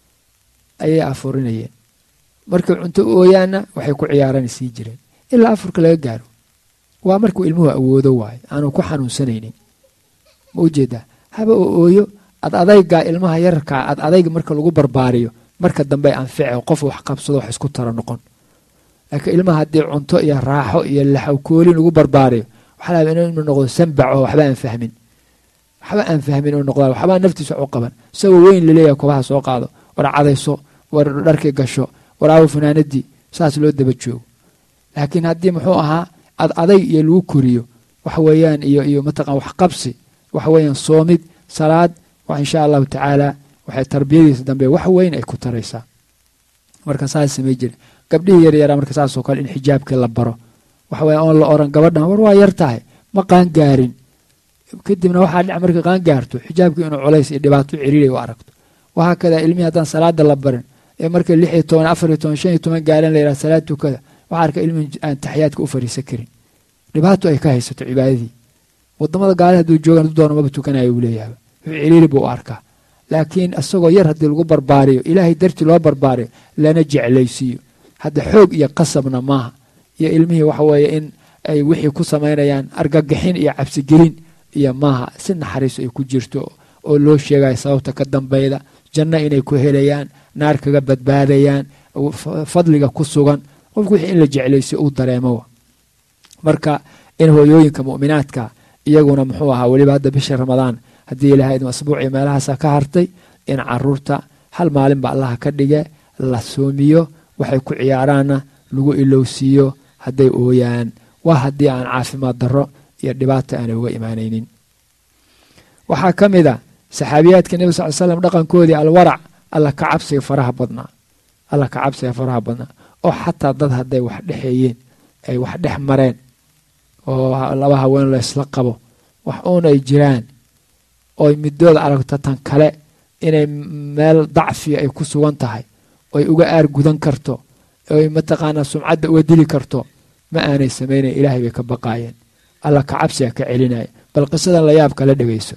ayay afurinayeen markay cunto u ooyaanna waxay ku ciyaarana sii jireen ilaa afurka laga gaaro waa markuu ilmuhu awoodo waayo aanu ku xanuunsanaynin ma ujeedaa haba oo ooyo ad adayga ilmaha yararkaa ad adayga marka lagu barbaariyo marka dambe anfice qof wax qabsado wax isku tara noqon laakiin ilmaha haddii cunto iyo raaxo iyo laxawkoolin lagu barbaariyo waxaa laaba inuu noqdo sambac oo waxba aan fahmin waxba aan fahmin inuu noqda waxbaa naftiisa wax u qaban isagoo weyn laleeyahay kobaha soo qaado war cadayso war dharkii gasho war aawo fanaanadii saas loo daba joogo laakiin haddii muxuu ahaa ad adayg iyo lagu koriyo waxa weeyaan iyo iyo mataqan wax qabsi waxa weeyaan soomid salaad wax insha allahu tacaala waxay tarbiyadiisa dambe wax weyn ay ku taraysaa marka saas samay jira gabdhihii yaryaraa marka saasoo kale in xijaabkii la baro waxa weya oon la oran gabadhan war waa yar tahay ma qaangaarin kadibna waxaa dhic markay qaangaarto xijaabkii inuu culays iyo dhibaato ciriiray u aragto waxaa kada ilmihii haddaan salaada la barin ee markay lix iyo toban afar iyo toban shan iyo toban gaareen la yidhaha salaad tukada waxaa arka ilmihii aan taxiyaadka u fariisan karin dhibaato ay ka haysato cibaadadii wadamada gaale hadduu joogan du doono maba tukanayo uu leeyahay wuxuu ciriiri buu u arkaa laakiin isagoo yar haddii lagu barbaariyo ilaahay dartii loo barbaariyo lana jeclaysiiyo hadda xoog iyo qasabna maaha iyo ilmihii waxa weeye in ay wixii ku samaynayaan argagixin iyo cabsigelin iyo maaha si naxariis ay ku jirto oo loo sheegayo sababta ka dambeyda janno inay ku helayaan naar kaga badbaadayaan fadliga ku sugan qofku wixii in la jeclaysiyo uu dareemo marka in hooyooyinka mu'minaadka iyaguna muxuu ahaa weliba hadda bisha ramadaan haddii ilahay idin asbuuciyo meelahaasa ka hartay in caruurta hal maalinba allaha ka dhige la soomiyo waxay ku ciyaaraanna lagu ilowsiiyo hadday ooyaan waa haddii aan caafimaad darro iyo dhibaata aanay uga imaanaynin waxaa ka mid a saxaabiyaadka nebi sal slam dhaqankoodii alwarac alla ka cabsiga faraha badnaa alla ka cabsiga faraha badnaa oo xataa dad hadday wax dhexeeyeen ay wax dhex mareen oo laba haween laysla qabo wax uun ay jiraan ooy midooda aragto tan kale inay meel dacfiya ay ku sugan tahay oy uga aar gudan karto oy mataqaanaa sumcadda uga dili karto ma aanay samaynayn ilaahay bay ka baqaayeen alla ka cabsiga ka celinaya bal qisadan la yaab kala dhegayso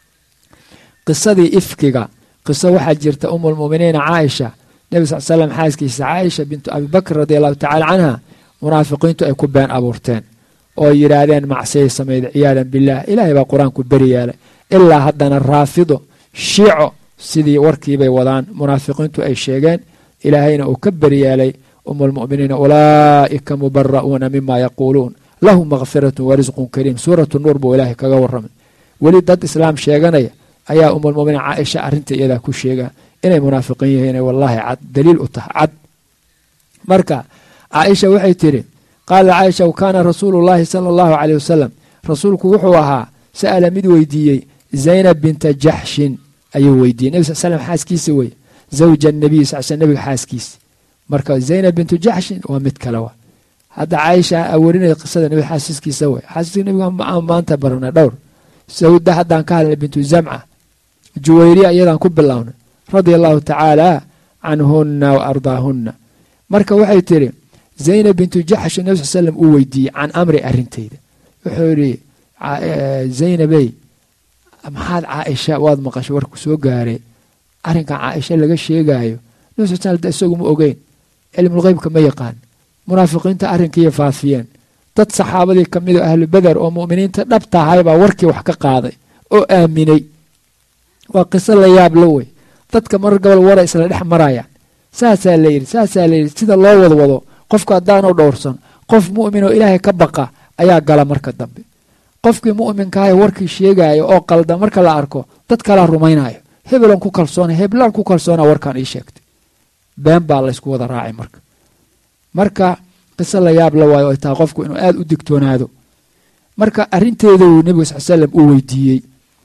qisadii ifkiga qiso waxaa jirta umulmuminiina caaisha nebi sal slam xaaskiisa caaisha bintu abibakr radi allahu tacala canha munaafiqiintu ay ku been abuurteen oo yidhaahdeen macsiyay samayda ciyaadan bilah ilaahay baa qur-aanku beri yeelay ilaa haddana raafido shiico sidii warkiibay wadaan munaafiqiintu ay sheegeen ilaahayna uu ka beri yeelay umulmuminiina ulaa'ika mubara'uuna mima yaquuluun lahum makfiratun warisqun kariim suuratu nuur buu ilaahay kaga warramay weli dad islaam sheeganaya ayaa umulmuminiin caaisha arrinta iyadaa ku sheegaa inay munaafiqiin yihiin wallaahi cad daliil u tahay cad marka caaisha waxay tidhi qaala caaisha kaana rasuulu llaahi sala allahu caleyh wasalam rasuulku wuxuu ahaa sa'ala mid weydiiyey zaynab binta jaxshin ayuu weydiiyey nebi sal slam xaaskiisa wey zawja nabiy sal sl nebiga xaaskiisa marka zaynab bintu jaxshin waa mid kale wa hadda caaisha awerinaya qisada nebiga xaaskiisa wey xaaskiisa nebiga maanta barana dhowr sawda haddaan ka hadlnay bintu zamca juwayriya iyadaan ku bilownay radia allahu tacaala canhunna wa ardaahunna marka waxay tidhi zaynab bintu jaxsh nebi sal slam uu weydiiyey can amri arrinteyda wuxuu yidhi zaynabey maxaad caaisha waad maqasho warku soo gaaray arrinkan caaisha laga sheegaayo nebi sal slam isagu ma ogeyn cilmulqeybka ma yaqaan munaafiqiinta arrinkiiya faafiyeen dad saxaabadii ka mid o ahlu beder oo mu'miniinta dhab tahay baa warkii wax ka qaaday oo aaminay waa qiso la yaab la wey dadka mar gobol wara isla dhex marayaan saasaa la yidhi saasaa la yidhi sida loo wadwado qofku haddaanu dhowrsan qof mu'min oo ilaahay ka baqa ayaa gala marka dambe qofkii mu'minkahay warkii sheegaayo oo qalda marka la arko dad kalaa rumaynayo hebelan ku kalsoona heblaan ku kalsoona warkaan ii sheegtay been baa laysku wada raacay marka marka qiso la yaab la waayo ay tahay qofku inuu aada u digtoonaado marka arrinteeda uu nebiga sal slam uu weydiiyey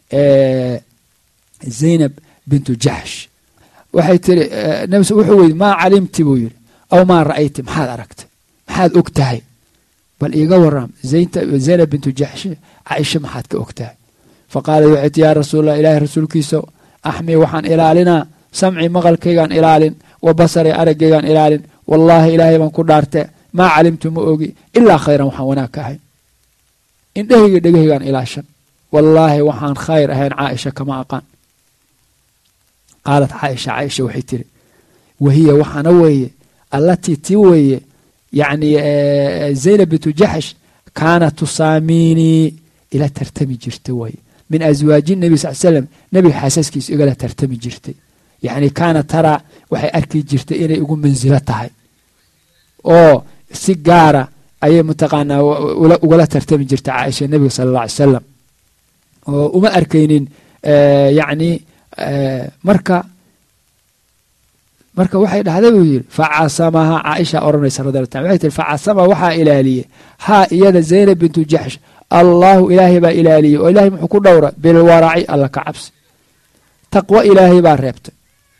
zaynab bintu jaxsh waxay tiri nebi wuxuu weydi maa calimti buu yidhi aw maa ra'ayti maxaad aragtay maxaad og tahay bal iiga waram zaynab bintu jaxsh caaisha maxaad ka og tahay faqaalat waxay ti yaa rasuulallah ilaahay rasuulkiisa axmii waxaan ilaalinaa samci maqalkaygaan ilaalin wa basari araggaygaan ilaalin wallaahi ilaahay baan ku dhaarte maa calimtu ma ogi ilaa khayran waxaan wanaag ka ahay indhahayga dhegahaygaan ilaashan wallaahi waxaan khayr ahayn caaisha kama aqaan qaalat caaisha caaisha waxay tiri wahiya waxaana weeye allatii tii weeye yacni zaynab bintu jaxsh kaanat tusaamiinii ila tartami jirta waye min aswaaji nebi sal slam nebiga xaasaskiisa igala tartami jirtay yacni kaana taraa waxay arki jirtay inay igu mansilo tahay oo si gaara ayay mataqaanaa ugala tartami jirtay caaisha nebiga sala alla alay salam oo uma arkaynin yacni marka marka waxay dhahday buu yidhi facasamaha caaisha odhanaysa radi ta waxay tihi facasamaha waxaa ilaaliyey haa iyada zaynab bintu jaxsh allaahu ilaahay baa ilaaliyey oo ilahay muxuu ku dhowra bilwaraci alla ka cabsi taqwo ilaahay baa reebtay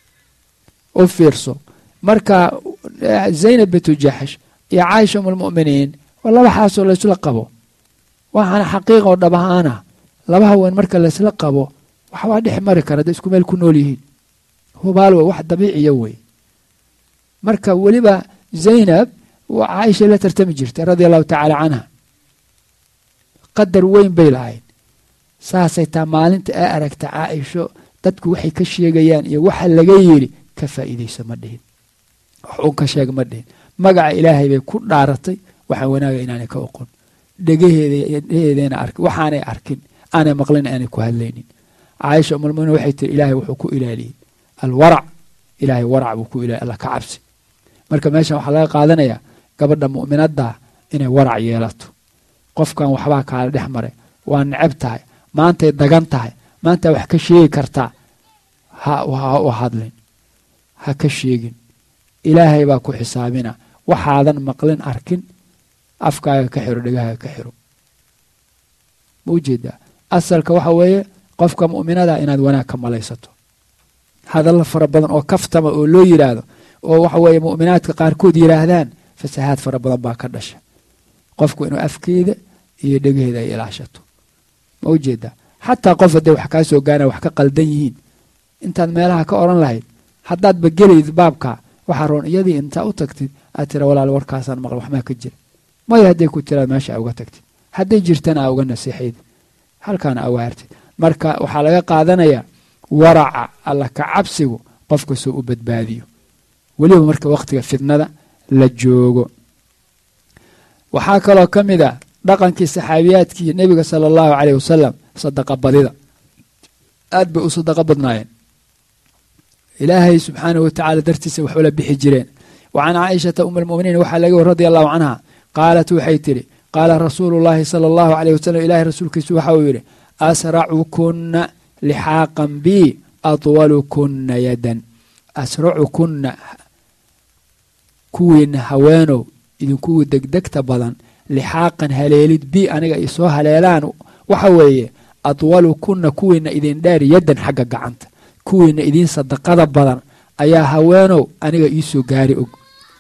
u fiirso marka zaynab bintu jaxsh iyo caaisha umulmu'miniin waa laba xaasoo laysla qabo waxaana xaqiiqa oo dhab ahaana laba haween marka laysla qabo waxbaa dhex mari kara hadday isku meel ku nool yihiin hubaal wey wax dabiiciya wey marka weliba zaynab caaisha la tartami jirtay radia allahu tacaala canha qadar weyn bay lahayd saasay taa maalinta ee aragta caaisho dadku waxay ka sheegayaan iyo waxa laga yidhi ka faa'iidayso ma dhihin wax uun ka sheeg ma dhihin magaca ilaahay bay ku dhaaratay waxaan wanaaga inaanay ka oqon dhegeheedana arkin waxaanay arkin aanay maqlin aanay ku hadlaynin caaisha umulmuminiin waxay tiri ilaahay wuxuu ku ilaaliyey alwarac ilaahay warac buu ku ilaaliy alla ka cabsi marka meeshan waxaa laga qaadanayaa gabadha mu'minaddaa inay warac yeelato qofkan waxbaa kaala dhex maray waa necab tahay maantay dagan tahay maanta wax ka sheegi kartaa ha u hadlin ha ka sheegin ilaahay baa ku xisaabina waxaadan maqlin arkin afkaaga ka xiro dhegahaaga ka xiro ma ujeedaa asalka waxa weeye qofka mu'minada inaad wanaag ka malaysato hadallo fara badan oo kaftama oo loo yidhaahdo oo waxa weeye mu'minaadka qaarkood yidhaahdaan fasahaad fara badan baa ka dhasha qofku inuu afkeeda iyo dhegaheeda ay ilaashato ma ujeedaa xataa qof hadday wax kaa soo gaana wax ka qaldan yihiin intaad meelaha ka odhan lahayd haddaadba gelayd baabka waxaa roon iyadii intaa u tagtid aad tira walaal warkaasaan maqla waxmaa ka jira maya hadday ku tiraad meesha a uga tagtid hadday jirtana aa uga nasiixayd halkaana aa waartid marka waxaa laga qaadanayaa waraca alla ka cabsigu qofka soo u badbaadiyo weliba marka wakhtiga fidnada la joogo waxaa kaloo ka mid a dhaqankii saxaabiyaadkii nebiga sala allahu caleyh wasalam sadaqa badida aad bay u sadaqa badnaayeen ilaahay subxaanahu watacaala dartiisa wax ula bixi jireen wa can caaishata um almuminiin waxaa laga wari radi allahu canha qaalat waxay tidhi qaala rasuulu llaahi sala allahu caleyh wasalam ilaahay rasuulkiisu waxa uu yidhi asracukunna lixaaqan bi atwalukunna yadan asracukunna kuwiina haweenow idinkuwa degdegta badan lixaaqan haleelid bi aniga ay soo haleelaan waxa weeye atwalukunna kuwiina idin dheer yadan xagga gacanta kuwiina idiin sadaqada badan ayaa haweenow aniga iisoo gaari og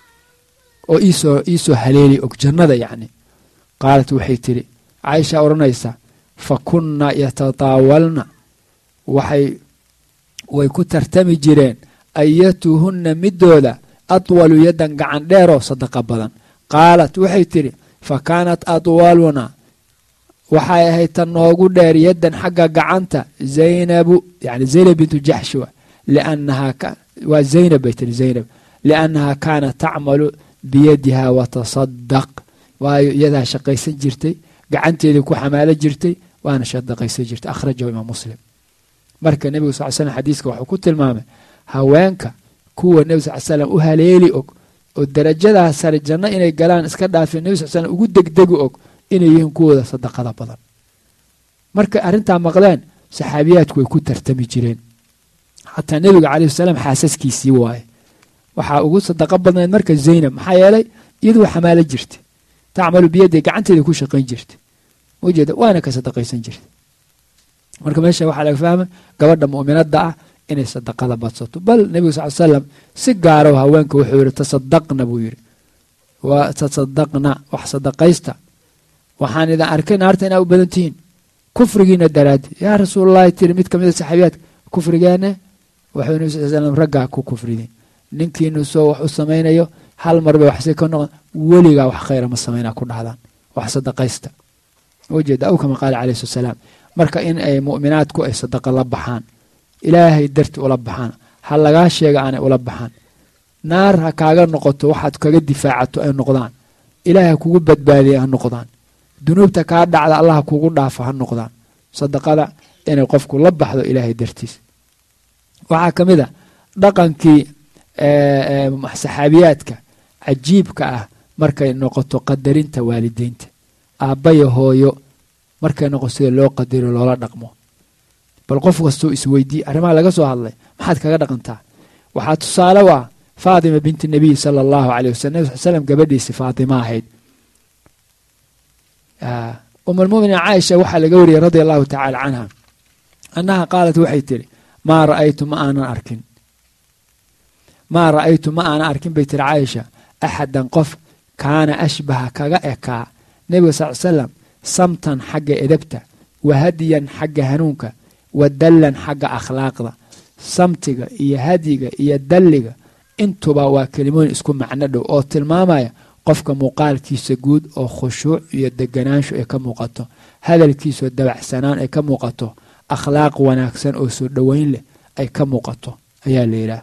oo iisoo iisoo haleeli og jannada yacni qaalat waxay tidhi caaisha odhanaysa fa kunna yatataawalna waxay way ku tartami jireen ayatuhunna midooda atwalu yaddan gacan dheeroo sadaqa badan qaalat waxay tidhi fa kaanat atwaluna waxay ahayd ta noogu dheer yaddan xagga gacanta zaynabu yani zaynab bintu jaxshi wa liannahaa waa zaynab bay tihi zaynab liannahaa kaanat tacmalu biyadiha watasadaq waayo iyadaa shaqaysan jirtay gacanteedii ku xamaalo jirtay waana shadaqaysan jirtay akhrajahu imaam muslim marka nebigu sal slam xadiiska wuxuu ku tilmaamay haweenka kuwa nebi sal slam u haleeli og oo darajadaas sare janno inay galaan iska dhaafeen nebi sal slam ugu degdegi og inay yihiin kuwooda sadaqada badan markay arrintaa maqleen saxaabiyaadku way ku tartami jireen xataa nebiga caleyhi salaam xaasaskiisii waaye waxaa ugu sadaqa badnayd marka zaynab maxaa yeelay iyadu waa xamaalo jirta tacmalu biyadii gacanteeda ku shaqayn jirta ujeeda waana ka sadaqaysan jirta marka meesha waxaa laga fahmay gabadha mu'minada ah inay sadaqada badsato bal nebigu sal slam si gaaro haweenka wuxuu yidhi tasadaqna buu yidhi waa tasadaqna wax sadaqaysta waxaan idin arkay naarta inaa u badan tihiin kufrigiina daraadi yaa rasuulalahi tiri mid kamida saxaabiyaadka kufrigeena wuxuu nebi sal slam raggaa ku kufrideen ninkiinu soo wax u samaynayo hal mar bay waxsi ka noqon weligaa wax khayra ma samaynaa ku dhahdaan wax sadaqaysta ujeeda aw kama qaala caleyhi slat salaam marka in ay mu'minaadku ay sadaqa la baxaan ilaahay darti ula baxaan ha lagaa sheega aanay ula baxaan naar ha kaaga noqoto waxaad kaga difaacato ay noqdaan ilaahay ha kugu badbaadiya ha noqdaan dunuubta kaa dhacda allah ha kugu dhaafo ha noqdaan sadaqada inay qofku la baxdo ilaahay dartiis waxaa ka mid a dhaqankii saxaabiyaadka cajiibka ah markay noqoto qadarinta waalideynta aabbaya hooyo markay noqoto sida loo qadaro loola dhaqmo bal qof kastoo isweydiiye arrimaha laga soo hadlay maxaad kaga dhaqantaa waxaa tusaale u ah faatima binti nabiy sala allahu aleyh wasalam nebi sal slam gabadhiisi faatima ahayd umulmuminin caaisha waxaa laga wariyey radia allahu tacaala canha annaha qaalat waxay tidhi maa ra'aytu ma aanan arkin maa ra'aytu ma aanan arkin bay tiri caaisha axadan qof kaana ashbaha kaga ekaa nebiga sal salam samtan xagga edabta wa hadiyan xagga hanuunka wa dallan xagga akhlaaqda samtiga iyo hadyiga iyo dalliga intuba waa kelimooyin isku macno dhow oo tilmaamaya qofka muuqaalkiisa guud oo khushuuc iyo deganaansho ay ka muuqato hadalkiisaoo dabacsanaan ay ka muuqato akhlaaq wanaagsan oo soo dhoweyn leh ay ka muuqato ayaa la yidhaah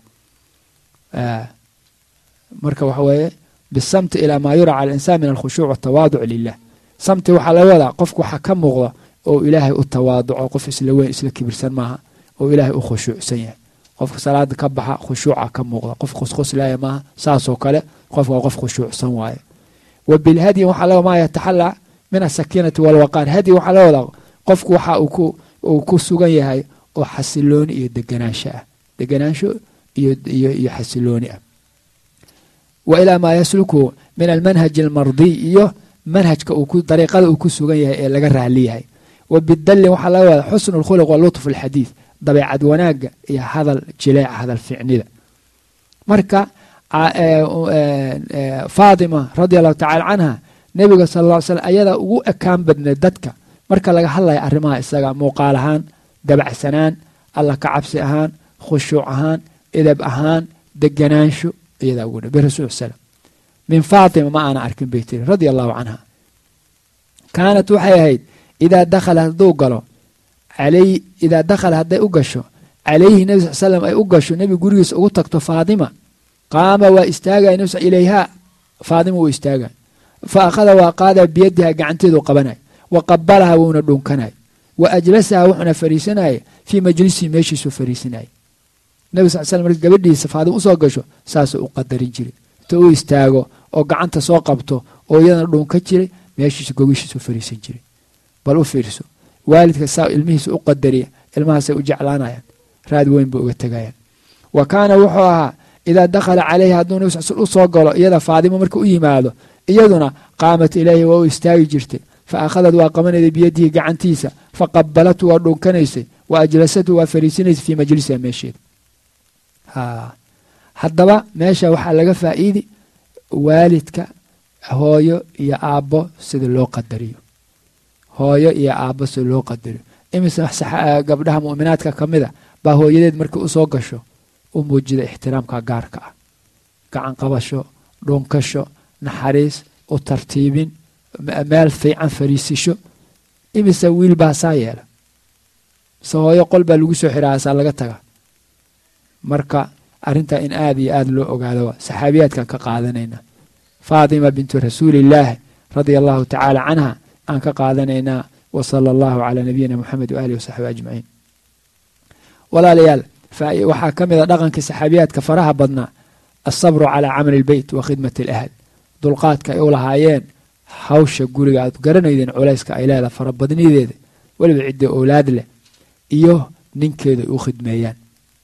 marka waxa weeye bisamti ilaa maa yura cala alinsaan min alkhushuuc watawaaduc lilah samti waxaa laga wadaa qofku waxaa ka muuqda oo ilaahay u tawaaduco qof isla weyn isla kibirsan maaha oo ilaahay u khushuucsan yahay qofka salaada ka baxa khushuuca ka muuqda qof khusquslaaya maaha saasoo kale qofka waa qof khushuucsan waaye wa bilhadyi waxaa laga maa yataxallaa min asakiinati walwaqaar hadyi waxaa laga wadaa qofku waxa uu ku sugan yahay oo xasilooni iyo deganaansho ah deganaansho iyo xasilooni ah wa ilaa maa yasluku min almanhaji almardiy iyo manhajka dariiqada uu ku sugan yahay ee laga raali yahay wa bidallin waxaa laga wadaa xusnu lkhuluq wa lutf alxadiid dabeecad wanaagga iyo hadal jileeca hadal ficnida marka faatima radia allahu tacala canha nebiga sal ll ly slam ayadaa ugu ekaan badnay dadka marka laga hadlaya arrimaha isaga muuqaal ahaan dabacsanaan alla ka cabsi ahaan khushuuc ahaan edab ahaan deganaansho iyadaa ugu dha birasuul salam min faatima ma aana arkin bay tiri radia allahu canha kaanat waxay ahayd idaa dakhala hadduu galo alay idaa dakhala hadday u gasho calayhi nebi sal slam ay u gasho nebi gurigiisa ugu tagto faatima qaama waa istaagaya nebi ilayhaa faatima wuu istaagay fa akhada waa qaadaya biyadiha gacanteedu qabanay wa qabalaha wuuna dhunkanay wa ajlasaha wuxuuna fariisanaya fii majlisihi meeshiisuu fariisanaya nebi sal slam marka gabadhiisa faatima usoo gasho saasuu u qadarin jiray inta u istaago oo gacanta soo qabto oo iyadana dhunka jiray meeshiisu gogishiisu fariisan jiray bal u fiirso waalidka saa ilmihiisa u qadariya ilmahaasay u jeclaanayaan raad weyn bay uga tegayaan wa kaana wuxuu ahaa idaa dakhala calayhi hadduu nebi sal u soo galo iyada faadimo marka u yimaado iyaduna qaamat ilayhi waa u istaagi jirtay fa akhadad waa qabanayday biyadihi gacantiisa fa qabalatu waa dhunkanaysay wa ajlasatu waa fariisinaysay fii majlisiha meesheeda haddaba meesha waxaa laga faa'iidi waalidka hooyo iyo aabbo sida loo qadariyo hooyo iyo aabbo sida loo qadariyo imise gabdhaha mu'minaadka ka mid a baa hooyadeed markii usoo gasho u muujida ixtiraamka gaarka ah gacan qabasho dhunkasho naxariis u tartiibin meel fiican fariisisho imise wiil baa saa yeela mise hooyo qol baa lagu soo xiraasaa laga taga marka arrintaa in aada iyo aada loo ogaado saxaabiyaadkan ka qaadanayna faatima bintu rasuulillaahi radia allahu tacaala canha aan ka qaadanaynaa wa sala allahu calaa nabiyina moxamed waaalihi wasaxbi ajmaciin walaalayaal waxaa ka mid a dhaqankii saxaabiyaadka faraha badnaa alsabru calaa camali ilbeyt wa khidmati alahl dulqaadka ay u lahaayeen hawsha guriga aad garanaydeen culayska ay leedaha farabadnideeda weliba ciddii owlaad leh iyo ninkeeda ay u khidmeeyaan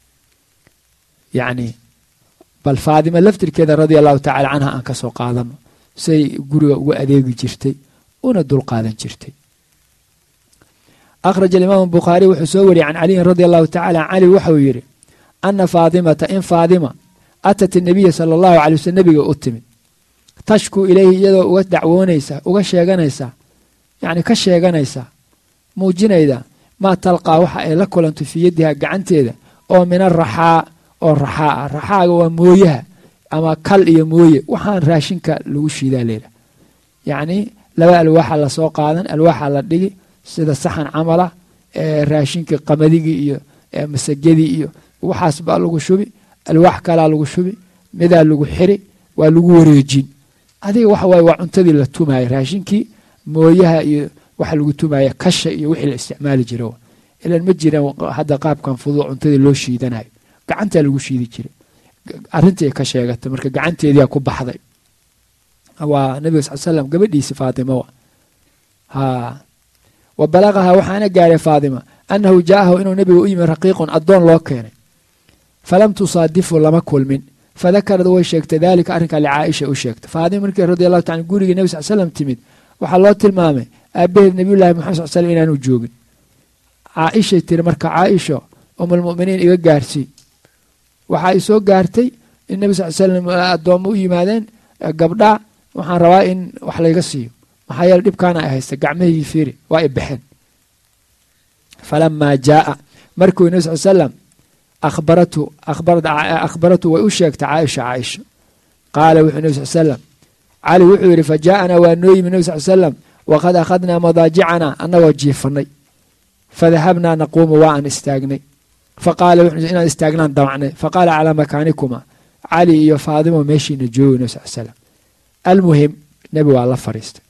yacni bal faadima laftirkeeda radia allahu tacala canha aan ka soo qaadano say guriga uga adeegi jirtay una dulqaadan jirtay akhraj alimaamu bukhaariy wuxuu soo wariyey can caliyin radia allahu tacala can cali waxauu yidhi ana faadimata in faadima atat inabiya sala allahu calay waslm nebiga u timid tashkuu ilayhi iyadoo uga dacwoonaysa uga sheeganaysa yacni ka sheeganaysa muujinayda maa talqaa waxa ay la kulanto fii yadiha gacanteeda oo min araxaa oo raxaa ah raxaaga waa mooyaha ama kal iyo mooye waxaan raashinka lagu shiidaa leedah yacni laba alwaaxa lasoo qaadan alwaaxa la dhigi sida saxan camala ee raashinkii qamadigi iyo masagadii iyo waxaas baa lagu shubi alwaax kalaa lagu shubi midaa lagu xiri waa lagu wareejin adiga waxa waaye waa cuntadii la tumaaya raashinkii mooyaha iyo waxa lagu tumaaya kasha iyo wixii la isticmaali jira ilan ma jiraan hadda qaabkan fudud cuntadii loo shiidanayo gacantaa lagu shiidi jiray arrintii ka sheegatay marka gacanteediyaa ku baxday waa nabiga sal slam gabadhiisi faatima ha wa balaqaha waxaana gaaray faatima annahu jaa'ahu inuu nebiga u yimi raqiiqun addoon loo keenay falam tusaadifu lama kulmin fadakarad way sheegtay daalika arrinkaa licaaisha u sheegtay faadima markii radi allahu taala gurigii nebi sal slam timid waxaa loo tilmaamay aabaheed nabiyullahi maxamed sal slam inaanu joogin caaishay tiri marka caaisho umulmuminiin iga gaarsii waxaa i soo gaartay in nebi sal slam addoommo u yimaadeen gabdhaa waxaan rabaa in wax layga siiyo maxaa yeele dhibkaana ay haysta gacmahaygii fiiri waa i baxeen falamaa jaaa markuu nebi sal slam akhbaratu akhbaratu way u sheegtay caaisha caaisha qaala wuxuu nebi sal slam cali wuxuu yidhi fa jaa'anaa waa noo yimi nebi sal slam waqad akhadnaa madaajicanaa annagoo jiifanay fadahabnaa naquumu waa aan istaagnay faqaala wuxuu inaan istaagnaan damacnay faqaala calaa makaanikuma cali iyo faadimo meeshiina joogi nebi sal slam almuhim nebi waa la fariistay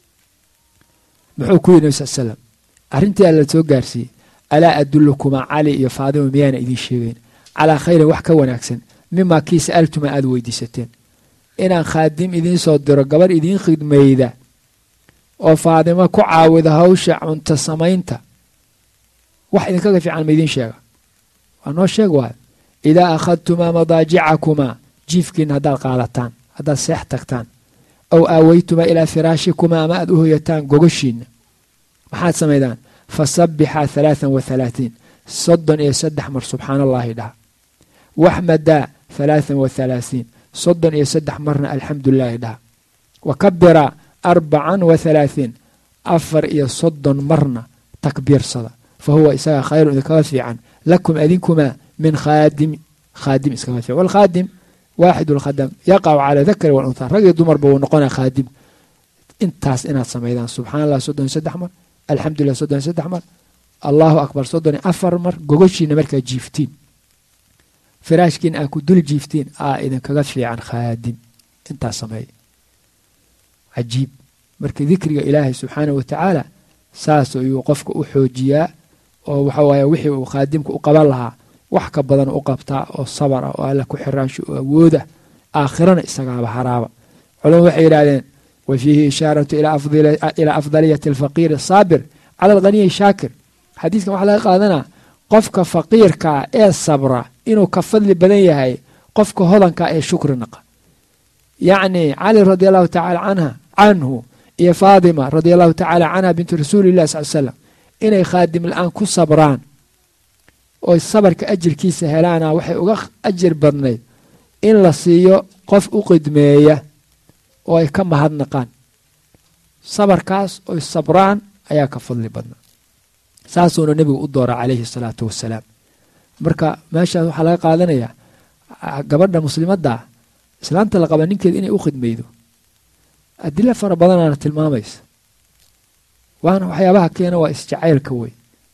muxuu ku yidhi nebi sal slam arrintii alla soo gaarsiiyey alaa adulukumaa cali iyo faadimo miyaana idiin sheegayn calaa khayrin wax ka wanaagsan mimaa kii sa'altuma aada weydiisateen inaan khaadim idiin soo diro gabarh idiin khidmayda oo faadimo ku caawida hawsha cunto samaynta wax idinkaga fiican ma idiin sheega waa noo sheeg waay idaa akhadtumaa madaajicakumaa jiifkiina haddaad qaadataan haddaad seex tagtaan aw aaweytumaa ilaa firaashikumaa ama aad u hoyataan gogoshiinna maxaad samaydaan fasabbixaa halaathan wa halaatiin soddon iyo saddex mar subxaana allaahi dhaha waxmadaa halaathan wa halaathiin soddon iyo saddex marna alxamdulilaahi dhaha wa kabiraa arbacan wa halaahiin afar iyo soddon marna takbiirsada fa huwa isaga khayrun idinkaga fiican lakum adinkumaa min khaadim khaadim iskaga fiican walkhaadim waaxid lkhadam yaqacu calaa dakari walunhaa rag iyo dumarba wuu noqonaa khaadim intaas inaad samaydaan subxana allah soddon iyo saddex mar alxamdulilah soddon iyo saddex mar allahu akbar soddon iyo afar mar gogoshiina markaa jiiftiin firaashkiina aa ku dul jiiftiin aa idinkaga fiican khaadim intaas sameeya cajiib marka dikriga ilaahay subxaanah wa tacaala saas ayuu qofka u xoojiyaa oo waxa waaye wixii uu khaadimka u qaban lahaa wax ka badan u qabtaa oo sabar ah oo alla ku xiraansho oo awoodah aakhirana isagaaba haraaba culama waxay yidhahdeen wa fiihi ishaaratu ilaa afdaliyati alfaqiiri asaabir cala alghaniyi shaakir xadiiskan waxaa laga qaadanaa qofka faqiirkaa ee sabra inuu ka fadli badan yahay qofka hodankaa ee shukri naqa yacni cali radi allahu tacaala canha canhu iyo faadima radi allahu tacaala canha bintu rasuulillahi sal slam inay khaadim la-aan ku sabraan oy sabarka ajirkiisa helaana waxay uga ajir badnayd in la siiyo qof u qidmeeya oo ay ka mahadnaqaan sabarkaas oy sabraan ayaa ka fadli badnaa saasuuna nebigu u doora calayhi salaatu wasalaam marka meeshaas waxaa laga qaadanayaa gabadha muslimaddaa islaanta la qaba ninkeeda inay u khidmaydo adilo fara badanaana tilmaamaysa waana waxyaabaha keena waa isjacaylka wey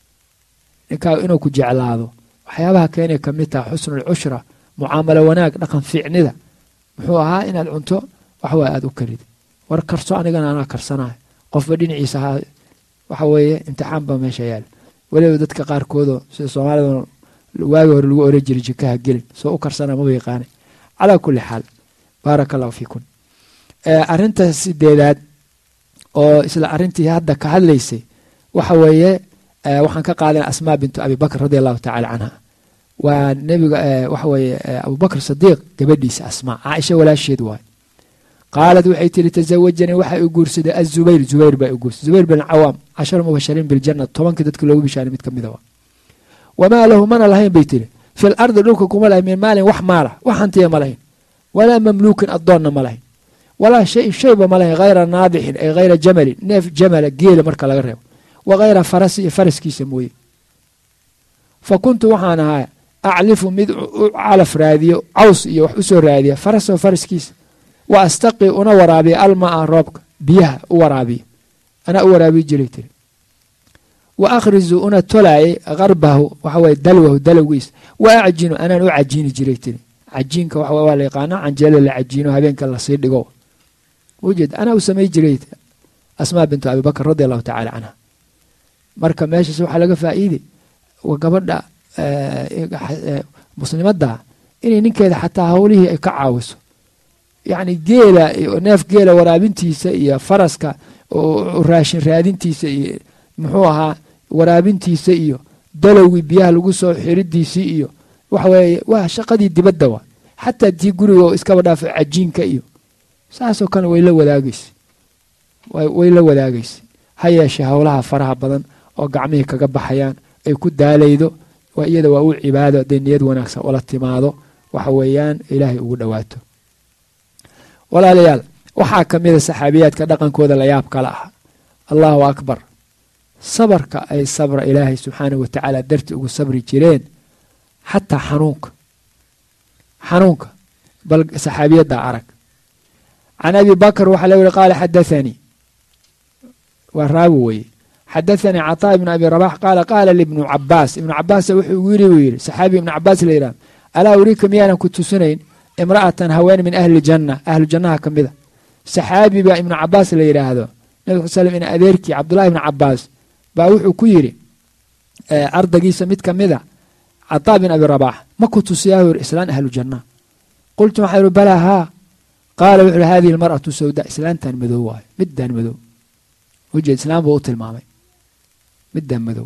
ninkaa inuu ku jeclaado waxyaabaha keenay ka mid taha xusnul cushra mucaamalo wanaag dhaqan fiicnida muxuu ahaa inaad cunto waxwaa aada u karid war karso anigana anaa karsanayo qofba dhinaciisa ahaa waxa weeye imtixaan baa meesha yaala weliba dadka qaarkoodo sida soomaalida waagi hore lagu oran jiray jikaha gelin soo u karsana maba yaqaanay calaa kulli xaal baaraka allahu fiikum arrinta sideedaad oo isla arrintii hadda ka hadlaysay waxa weeye waxaan ka qaadana asmaa bintu abi bakr radi allahu tacala canha waa nebiga waxa weeye abubakr sadiiq gabadhiisa asmaa caaisha walaasheed waay qaalad waxay tiri tasawajanii waxa u guursaday azubayr zubayr baa u guursaday zubayr bin cawaam cashara mubashariin biljana tobankii dadka loogu bishaaray mid ka mida waa wamaa lahu mana lahayn bay tiri fil ardi dhulka kuma lahayn min maalin wax maala wax hantiya ma lahayn walaa mamluukin addoonna ma lahayn walaa shay shayba ma lahayn hayra naadixin ay hayra jamalin neef jamala geela marka laga reebo wa hayra farasi iyo faraskiisa mooye fa kuntu waxaan ahaa aclifu mid u calaf raadiyo caws iyo wax u soo raadiya farasoo faraskiisa wa astaqi una waraabiya almaa roobka biyaha u waraabiya anaa u waraabiyi jiray tiri wa akhrizu una tolaayay karbahu waxaweye dalwahu dalowgiisa wa acjinu anaan u cajiini jiray tiri cajiinka waa la yaqaana canjeelo la cajiino habeenka lasii dhigo ujeed anaa u samay jiray asmaa bintu abi bakr radi allahu tacala canha marka meeshaas waxaa laga faa'iiday gabadha muslimadda inay ninkeeda xataa howlihii ay ka caawiso yacni geela neef geela waraabintiisa iyo faraska raashin raadintiisa iyo muxuu ahaa waraabintiisa iyo dalowgii biyaha lagu soo xiridiisii iyo waxa weeye waa shaqadii dibadda waa xataa tii guriga oo iskaba dhaafo cajiinka iyo saasoo kale way la wadaagaysa way la wadaagaysa ha yeeshee howlaha faraha badan oo gacmihii kaga baxayaan ay ku daalaydo waa iyada waa u cibaado hadday niyad wanaagsan ula timaado waxa weeyaan ilaahay ugu dhowaato walaalayaal waxaa ka mida saxaabiyaadka dhaqankooda layaab kala ah allahu akbar sabarka ay sabra ilaahay subxaanahu watacaala darti ugu sabri jireen xataa xanuunka xanuunka bal saxaabiyadda arag can abi bakr waxaa la yihi qaala xadaanii waa raawi weye xadaanii caطaa ibnu abi rabax qaala qaala libnu cabaas ibnu cabaas wuxuu igu yiri buu yidhi saxaabi ibnu cabaas la yidhahdo alaa uriika miyaanan ku tusinayn imra'atan haween min ahli janna ahlu jannaha ka mida saxaabi baa ibnu cabaas la yidhaahdo nabi sal slm in adeerkii cabdullahi ibnu cabaas baa wuxuu ku yidhi ardagiisa mid ka mida cataa bin abi rabax ma ku tusiyaa yiri islaan ahlu janna qultu waxaa yihi balaa haa qaala wuxu uhi hadihi almar'atu sawda islaantan madow waayo middan madow ujeed islaam buu u tilmaamay middan madow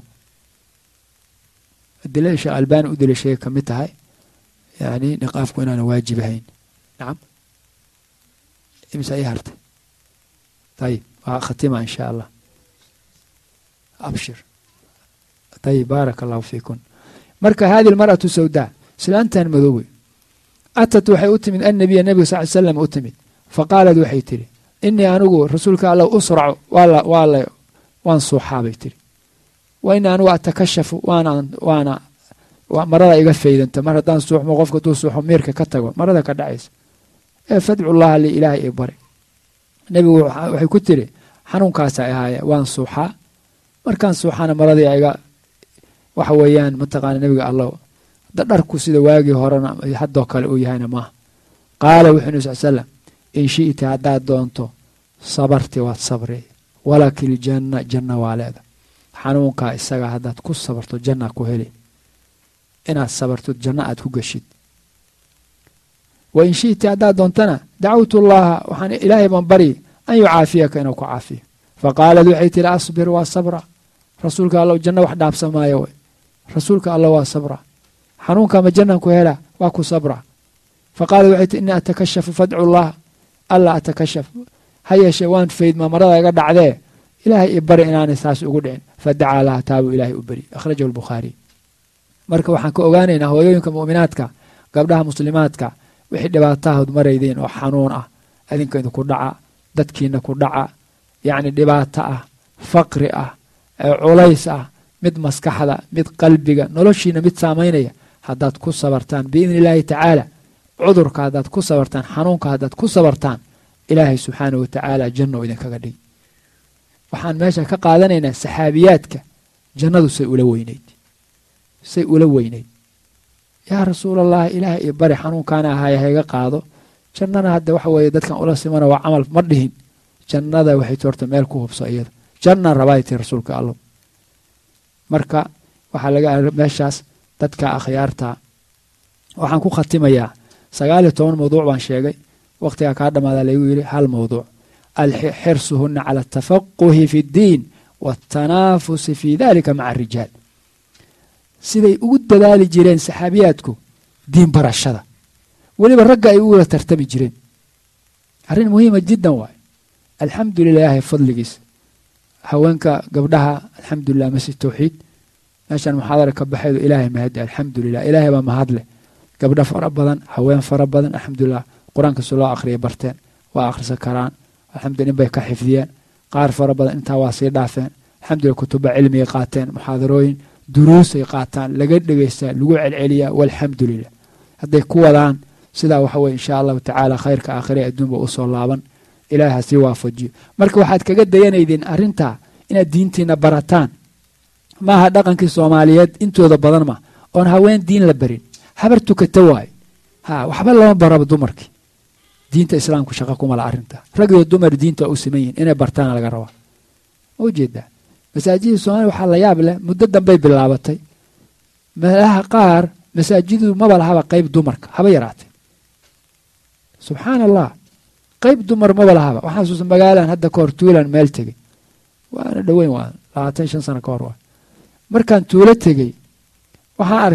adilada sheekh albani u daliishaday ka mid tahay yani niqaafku inaana waajib ahayn nacam imsa ii hartay ayib waa khatima in sha allah abshir ayib baaraka allahu fiikun marka hadi almar'atu sawdaa islaantan madoowe atat waxay u timid annabiya nabiga sal l slam u timid faqaalad waxay tidhi inii anigu rasuulka alla usracu waala waan suuxaa bay tidhi wa inii anigu atakashafu waana waana marada iga faydanta mar haddaan suuxmo qofka duu suuxo miirka ka tago marada ka dhacaysa ee fadcu llaha li ilaahay ii bari nebigu waxay ku tiri xanuunkaasa ahaaya waan suuxaa markaan suuxaana maradii iga waxa weeyaan mataqaana nebiga allow dharku sida waagii horena haddoo kale uu yahayna maaha qaala wuxuu nabi sal slam in shi'ta haddaad doonto sabarti waad sabri walaki ljanna janna waa leeda xanuunkaa isaga haddaad ku sabarto janna ku heli inaad sabarto janno aad ku geshid wa in shi'ta haddaad doontana dacawtu llaha waxaan ilaahay baan baryi an yucaafiyaka inuu ku caafiyo faqaalad waxay tihi asbir waa sabra rasuulka allow janno wax dhaabsamaayo way rasuulka alla waa sabra xanuunka ma jannan ku helaa waa ku sabra faqaalad waxay tihi innii atakashafu fadcu llaha alla atakashaf ha yeeshee waan faydmaa marada iga dhacdee ilaahay i bari inaanay saas ugu dhicin fadacaa laha taabuu ilaahay u beri akhrajahu albukhaariy marka waxaan ka ogaanaynaa hooyooyinka mu'minaadka gabdhaha muslimaadka wixii dhibaatahood maraydiin oo xanuun ah adinka idinku dhaca dadkiina ku dhaca yacni dhibaato ah faqri ah culays ah mid maskaxda mid qalbiga noloshiina mid saamaynaya haddaad ku sabartaan biidni illaahi tacaala cudurka haddaad ku sabartaan xanuunka haddaad ku sabartaan ilaahay subxaanah wa tacaala janno idinkaga dhigi waxaan meesha ka qaadanaynaa saxaabiyaadka jannadu say ula weynayd say ula weynayd yaa rasuulallahi ilaahay iyo bari xanuunkaana ahaaye hayga qaado jannana hadda waxa weeye dadkan ula simana waa camal ma dhihin jannada waxay ti horta meel ku hubso iyada janna rabaay tii rasuulka allow marka waxaa laga meeshaas dadka akhyaarta waxaan ku khatimayaa sagaal iyo toban mawduuc baan sheegay wakhtigaa kaa dhammaada laygu yidhi hal mawduuc alxirsuhuna cala atafaquhi fi ddiin waatanaafusi fi dalika maca arijaal siday ugu dadaali jireen saxaabiyaadku diin barashada weliba ragga ay ugula tartami jireen arrin muhiima jiddan waay alxamdu lilaahi fadligiisa haweenka gabdhaha alxamdulilah masjid tawxiid meeshaan muxaadara ka baxeedu ilaahay mahadi alxamdu lilah ilaahay baa mahadleh gabdho fara badan haween fara badan alxamdulilah qur-aanka si loo akhriya barteen waa akhrisan karaan alxamdulila in bay ka xifdiyeen qaar fara badan intaa waa sii dhaafeen alxamdulillah kutuba cilmigay qaateen muxaadarooyin duruusay qaataan laga dhegeystaa lagu celceliyaa walxamdu lilah hadday ku wadaan sidaa waxa weye insha allahu tacaala khayrka aakhire adduunba usoo laaban ilahay ha sii waafajiyo marka waxaad kaga dayanaydeen arrintaa inaad diintiina barataan maaha dhaqankii soomaaliyeed intooda badan ma oon haween diin la barin habar tukata waayo ha waxba lama baraba dumarkii diinta islaamku shaqa kumala arrinta rag iyo dumar diinta waa u siman yihin inay bartaana laga rabaa ma ujeedaa masaajidda soomaliya waxaa la yaab leh muddo dambey bilaabatay meelaha qaar masaajidu maba lahaba qeyb dumarka haba yaraatee subxaana allah qeyb dumar maba lahaba waxaa xasuusa magaalan hadda kahor tuulan meel tegey waana dhoweyn waa labaatan shan sano ka hor waa markaan tuulo tegey waxaan arkay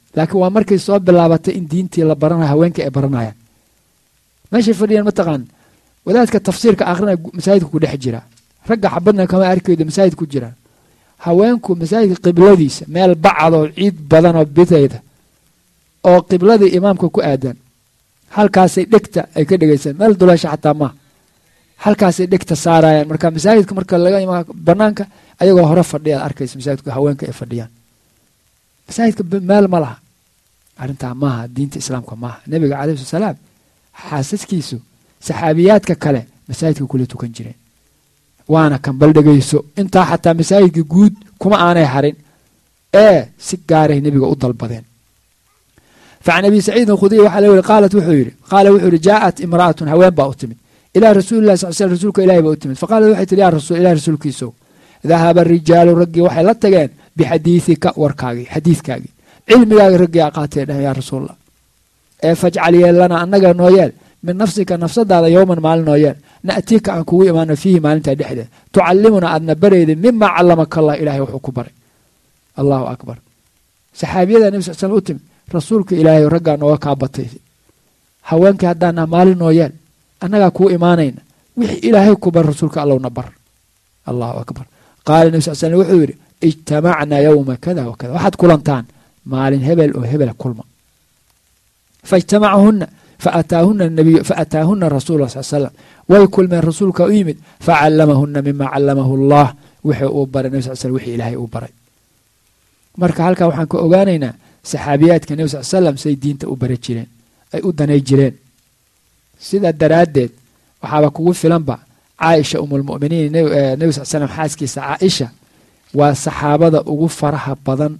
laakiin waa markay soo bilaabatay in diintii la baranayo haweenka ay baranayaan meeshay fadhiyaan mataqaan wadaadka tafsiirka akrinaya masaajidka ku dhex jira ragga xabadna kama arkaydo masaajid ku jiraan haweenku masaajidka qibladiisa meel bacadoo ciid badanoo bidayda oo qibladii imaamka ku aadan halkaasay dhegta ay ka dhegaysaan meel duleesha xataa maaha halkaasay dhegta saarayaan marka masaajidka marka laga imaa banaanka ayagoo hore fadhiyaad arkaysa masaajidka haweenka ay fadhiyaan masaajidka meel ma laha arrintaa maaha diinta islaamka maaha nebiga calayhi salaam xaasaskiisu saxaabiyaadka kale masaajidka kula tukan jireen waana kan bal dhegayso intaa xataa masaajidka guud kuma aanay harin ee si gaaray nebiga u dalbadeen facan abi saciidin khudriy waxaa la yiri qaalat wuxuu yidhi qaala wuxuu yidhi jaa'at imra'atun haween baa u timid ilaa rasuulillahi sal sl rasuulka ilahi baa u timid faqaalat waxay tihi yaa rasuul ilahi rasuulkiisow dahaba rijaalu raggii waxay la tageen bixadiidika warkaagii xadiidkaagii cilmigaagii raggii aa qaatee dhehen yaa rasuulallah ee fajcal yeellana annaga noo yeel min nafsika nafsadaada yowman maalin noo yeel na'tiika aan kugu imaano fiihi maalintaa dhexdeed tucallimuna aadna barayda mimaa callamaka allah ilahay wuxuu ku baray allahu akbar saxaabiyada nebi sal slm u timid rasuulka ilaahay raggaa nooga kaa batay haweenkii haddaana maalin noo yeel annagaa kuu imaanayna wixii ilaahay ku bar rasuulka allowna bar allahu akbar qaala nebi sal slm wuxuu yidhi ijtamacnaa yowma kada wa kada waxaad kulantaan maalin hebel oo hebela kulma faijtamacahunna faataahuna nabiy faataahuna rasuul sal slam way kulmeen rasuulka u yimid facallamahuna mima callamahu allah wixii uu baray nebi sal slm wixii ilaahay uu baray marka halkaa waxaan ka ogaanaynaa saxaabiyaadka nebi sal slam say diinta u bara jireen ay u danay jireen sidaa daraaddeed waxaaba kugu filanba caaisha umulmuminiin nebi sal slam xaaskiisa caaisha waa saxaabada ugu faraha badan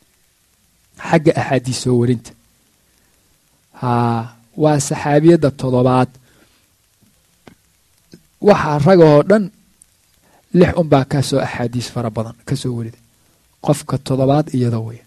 xagga axaadiis soo warinta haa waa saxaabiyadda toddobaad waxaa ragahoo dhan lix unbaa ka soo axaadiis fara badan ka soo warida qofka toddobaad iyada wey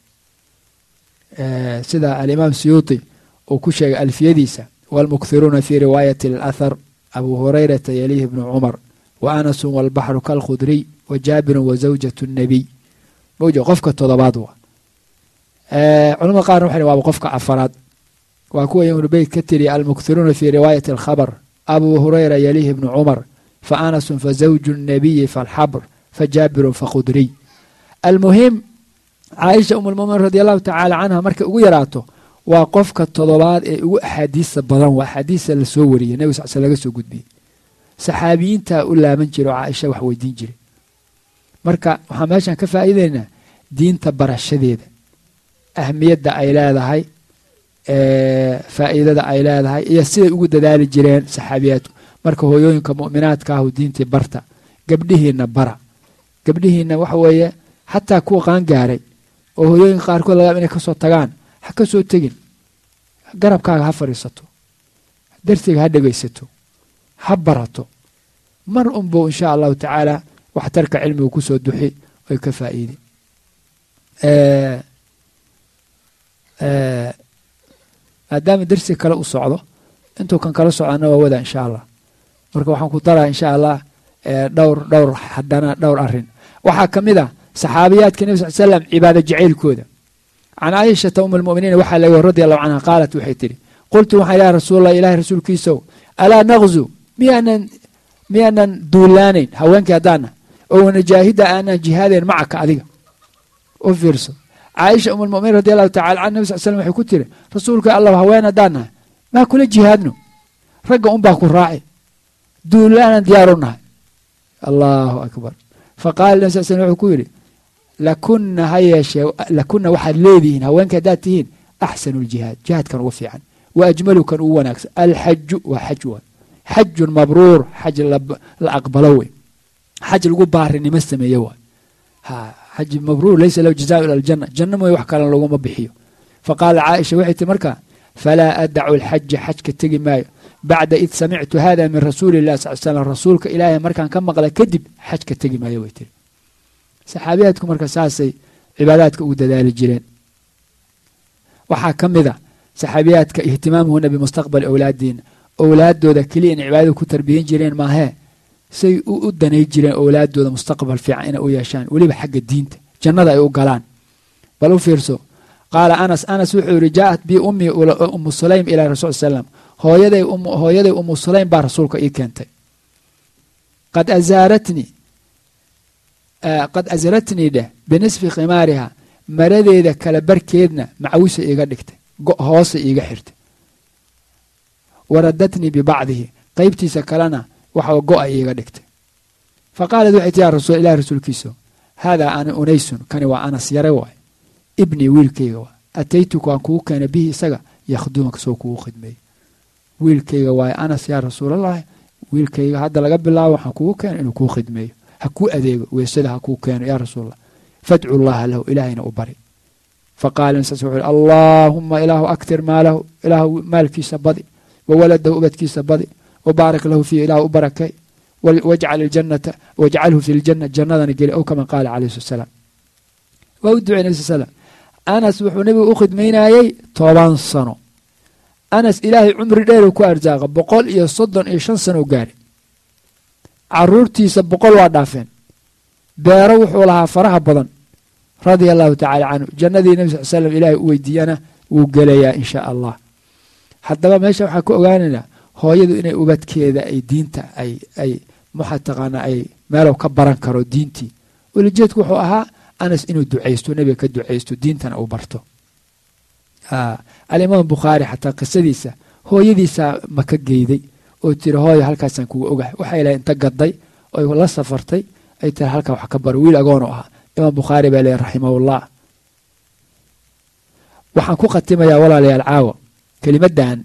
sida alimaam siyuuti uu ku sheegay alfiyadiisa waalmukthiruuna fii riwaayati alathar abu hurayrata yalihi bnu cumar wa anasun waalbaxru kalkhudriy wa jaabirun wa zawjatu nabiy mawja qofka toddobaad wa culamada qaarna waxay waaba qofka afaraad waa kuwa ibnu beyt ka tiriya almukthiruuna fii riwaayati alkhabar abu hurayra yalihi bnu cumar fa anasun fa zawju nabiyi falxabr fa jaabirun fakhudriy almuhim caaisha umulmuminiin radi allahu tacaala canha markay ugu yaraato waa qofka toddobaad ee ugu axaadiista badan waa axaadiista lasoo wariyay nebi sal sl laga soo gudbiyey saxaabiyiintaa u laaban jira oo caaisha wax weydiin jiray marka waxaan meeshaan ka faa'iideynaa diinta barashadeeda ahmiyadda ay leedahay faa'iidada ay leedahay iyo siday ugu dadaali jireen saxaabiyaadku marka hooyooyinka mu'minaadka ahu diintii barta gabdhihiinna bara gabdhihiinna waxa weeye xataa kuwa qaangaaray oo hooyooyinka qaarkood lagaab inay kasoo tagaan ha ka soo tegin garabkaaga ha fadhiisato darsiga ha dhegaysato ha barato mar unbuu insha allahu tacaala waxtarka cilmigu kusoo duxi oy ka faa'iide maadaama darsi kale u socdo intuu kan kala socdana waa wada insha allah marka waxaan ku daraa insha allah dhowr dhowr haddana dhowr arin waxaa ka mid ah saxaabiyaadka nebi sal slam cibaado jacaylkooda can caaishata um almuminiin waxaa laga radi allahu canha qaalat waxay tidhi qultu waxaan ilaha rasuulallah ilahay rasuulkiisow alaa naqzu miyaanan miyaanan duulaanayn haweenkii haddaana oo wanajaahida aanan jihaadayn macaka adiga u fiirso caaisha um almuminiin radi allahu tacala can nebi sal slam waxay ku tiri rasuulka allah haween haddaan nahay maa kula jihaadno ragga unbaa ku raaci duulaanan diyaaru nahay allahu akbar faqaala nebi sal slm wuxuu ku yidhi lakuna ha yeeshee lakuna waxaad leedihiin haweenka haddaad tihiin axsanu ljihaad jihaadkan ugu fiican wa ajmalukan ugu wanaagsan alxaju waa xaj wa xajun mabruur xaj la aqbalo wey xaj lagu baarinimo sameeye waay ha xaj mabruur laysa lahu jazaa ila aljanna janna mooye wax kalen laguma bixiyo faqaala caaisha waxay tii markaa falaa adacu alxaja xajka tegi maayo bacda id samictu hada min rasuuli illahi sal slam rasuulka ilaahay markaan ka maqla kadib xajka tegi maayo way tiri saxaabiyaadku marka saasay cibaadaadka ugu dadaali jireen waxaa ka mid a saxaabiyaadka ihtimaamuhuna bimustaqbali owlaadiina owlaadooda keliya in cibaadada ku tarbiyan jireen maahee say u danay jireen owlaadooda mustaqbal fiican inay u yeeshaan weliba xagga diinta jannada ay u galaan bal u fiirso qaala anas anas wuxuu yihi jaaءat bi ummii umu sulaym ila rasul slam hooyaday hooyaday umu sulaym baa rasuulka ii keentay qad azaaratnii qad asratnii dheh binisfi khimaariha maradeeda kala barkeedna macawisa iiga dhigtay hoose iiga xirtay waradatnii bibacdihi qeybtiisa kalena waxa go-a iiga dhigtay fa qaalat waxay ti ya rasul ilahi rasuulkiiso haadaa ana unaysun kani waa anas yare waay ibnii wiilkayga waa ataytuka waan kugu keenay bihi isaga yakhdumaka soo kugu khidmeeyey wiilkayga waaye anas yaa rasuulallahi wiilkayga hadda laga bilaabo waxaan kugu keenay inuu kuu khidmeeyo ha kuu adeego weysada ha kuu keeno yaa rasuulallah fadcu llaha lahu ilaahayna u bari faqaala nasaas wuxuu yihi allaahuma ilaahu aktir maalahu ilaahu maalkiisa badi wa waladahu ubadkiisa badi wa baarik lahu fiihi ilaahu u barakay wajcal iljannata wajcalhu fi ljanna jannadana geli ow kama qaala calayhi slat salaam waa u ducay nabi sal slam anas wuxuu nebigu u khidmaynayey toban sano anas ilaahay cumri dheeru ku arsaaqa boqol iyo soddon iyo shan sano u gaari caruurtiisa boqol waa dhaafeen beero wuxuu lahaa faraha badan radia allahu tacaala canhu jannadii nebi sal slam ilaahay u weydiiyana wuu gelayaa in shaa allah haddaba meesha waxaa ka ogaanaynaa hooyadu inay ubadkeeda ay diinta ay ay maxaa taqaanaa ay meelow ka baran karo diintii welijeedku wuxuu ahaa anas inuu ducaysto nebiga ka ducaysto diintana uu barto alimaam bukhaari xataa qisadiisa hooyadiisaa maka geyday oo tiri hooyo halkaasaan kuga ogahay waxay lahay inta gaday oy la safartay ay tiri halkaa wax ka baro wiil agoonu ahaa imaam bukhaari baa leeyahy raximahullah waxaan ku khatimayaa walaalayaal caawa kelimaddan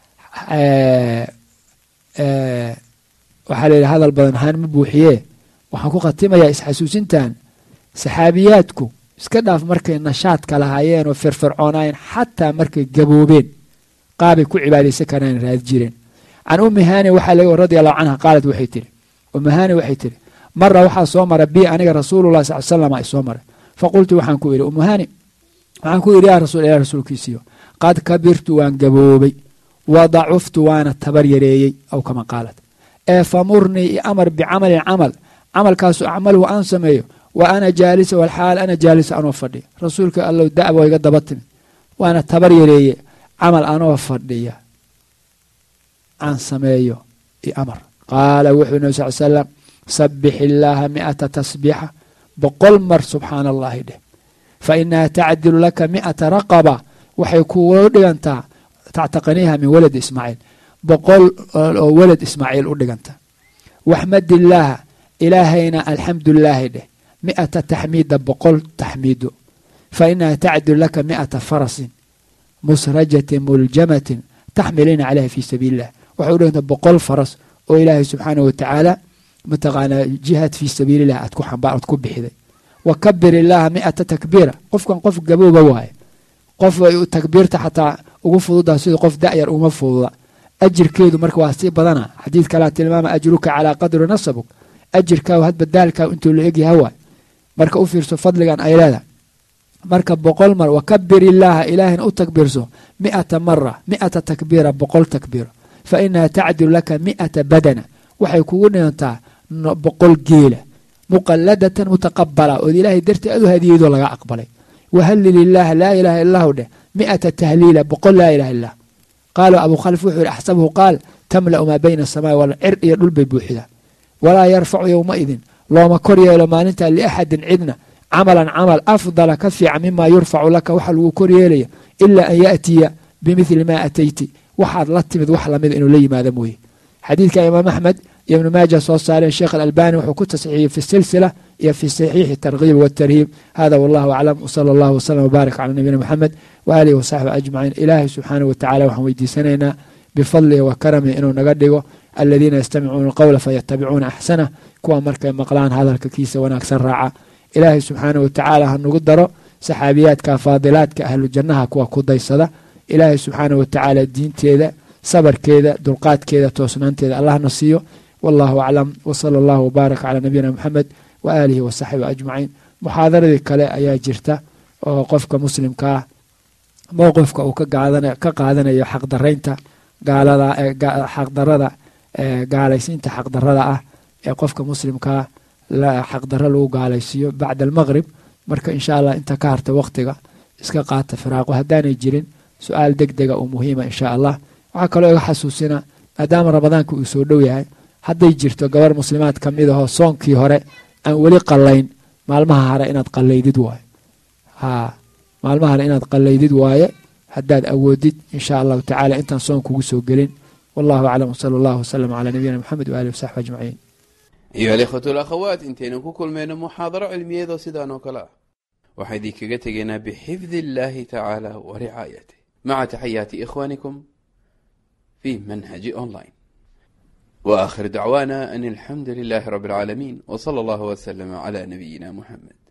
waxaa layidhi hadal badan ahaan ma buuxiyee waxaan ku khatimayaa isxasuusintan saxaabiyaadku iska dhaaf markay nashaadka lahaayeen oo firfircoonaayeen xataa markay gaboobeen qaabay ku cibaadaysan karaan raadi jireen can ummi haani waxaa laga radi allahu canha qaalat waxay tihi ummi haani waxay tihi mara waxaa soo mara bi aniga rasuulullah sal slam ay soo maray faqultu waxaan ku idhi ummu haani waxaan ku idhi yaa rasuul ilah rasuulkiisiyo qad kabirtu waan gaboobay wa dacuftu waana tabar yareeyey aw kama qaalat ee famurnii i amar bicamalin camal camalkaasu acmaluhu aan sameeyo wa ana jaalisa walxaal ana jaalisa anoo fadhiya rasuulka allow da'ba iga daba timid waana tabar yareeye camal anoo fadhiya aan sameeyo i amar qaala wuxuu nabi sal salam sabix illaaha mi'ata tasbiixa boqol mar subxaana allahi dheh fa inaha tacdilu laka mi'ata raqaba waxay kugu dhigantaa tactaqaniiha min waladi ismaaciil boqol oo walad ismaaciil u dhiganta waxmadillaaha ilaahayna alxamdulilaahi dheh mi'ata taxmiida boqol taxmiido fa inaha tacdilu laka mi'ata farasin musrajatin muljamatin taxmilina caleyha fii sabiili illah waxay u dhiganta boqol faras oo ilaahay subxaanah watacaala mataqaanaa jihaad fii sabiililah aad ku xambaar aad ku bixiday wa kabir illaaha mi'ata takbiira qofkan qof gabooba waaye qof takbiirta xataa ugu fududaa sida qof da'yar uma fududa ajirkeedu marka waa sii badana xadiid kalaa tilmaama ajruka calaa qadri nasabuk ajirkaagu hadba daalkaa intuu la egyaha waay marka u fiirso fadligan ay leedahay marka boqol mar wakabir illaaha ilaahina u takbiirso mi'ata mara mi'ata takbiira boqol takbiira fa inaha tacdilu laka mi'ata badana waxay kugu dhigantaa boqol geela muqaladatan mutaqabala ood ilaahay dartii aad u hadiyadoo laga aqbalay wahallil illaaha laa ilaaha illahu dheh mi'ata tahliila boqol laa ilaha illah qaala abu khalif wuxuu yihi axsabuhu qaal tamla'u maa bayna asamaai wal cir iyo dhul bay buuxidaa walaa yarfacu yowmaidin looma kor yeelo maalintaa liaxadin cidna camalan camal afdala ka fiican mimaa yurfacu laka waxa lagu kor yeelaya ilaa an yaatiya bimithli maa atayti waxaad la timid wax lamida inuu la yimaado mooye xadiidka imaam axmed iyo ibnu maaja soo saareen sheekh alalbani wuxuu ku tasxiixiyey fi silsila iyo fi saxiixi tarkiib watarhiib hada wallahu aclam wsala allahu wslam wbaarak cala nabiyina moxamed waaalihi wasaxbi ajmaciin ilaahay subxaanah watacala waxaan weydiisanaynaa bifadlihi wa karamihi inuu naga dhigo aladiina yastamicuuna alqowla fayatabicuuna axsanah kuwa markay maqlaan hadalka kiisa wanaagsan raaca ilaahay subxaanah watacaala ha nagu daro saxaabiyaadka faadilaadka ahlu jannaha kuwa ku daysada ilaahay subxaanah watacaala diinteeda sabarkeeda dulqaadkeeda toosnaanteeda allahna siiyo wallahu aclam wsala allahu wbaarak calaa nabiyina moxamed waaalihi wasaxbi ajmaciin muxaadaradii kale ayaa jirta oo qofka muslimkaa mowqifka uu ka qaadanayo xaqdaraynta xaqdarada gaalaysiinta xaqdarada ah ee qofka muslimkaa xaqdaro lagu gaalaysiiyo bacda almaqrib marka insha allah inta ka harta waqtiga iska qaata firaaqo haddaanay jirin su-aal deg dega oo muhiima insha allah waxaa kaloo iga xasuusina maadaama ramadaanka uu soo dhow yahay hadday jirto gabar muslimaad ka mid ahoo soonkii hore aan weli qallayn maalmaha hare inaad qallaydid waaye haa maalmaha hare inaad qallaydid waaye haddaad awoodid insha allahu tacala intaan soon kugu soo gelin wallahu aclam wsala allahu wasalam calaa nabiyina moxamed waalihi wasaxbi ajmaciin ayuha alikhwatu alakhawaat intaynu ku kulmayno muxaadaro cilmiyeedoo sidaan oo kale ah waxaa idinkaga tegaynaa bixifdi illaahi tacaala wa ricaayatih maca taxayaati ikhwaanikum fi manhaji online wa aakhir dacwaana an alxamdu lilaahi rabbi alcaalamiin w sala allahu waslama cala nabiyina muxamed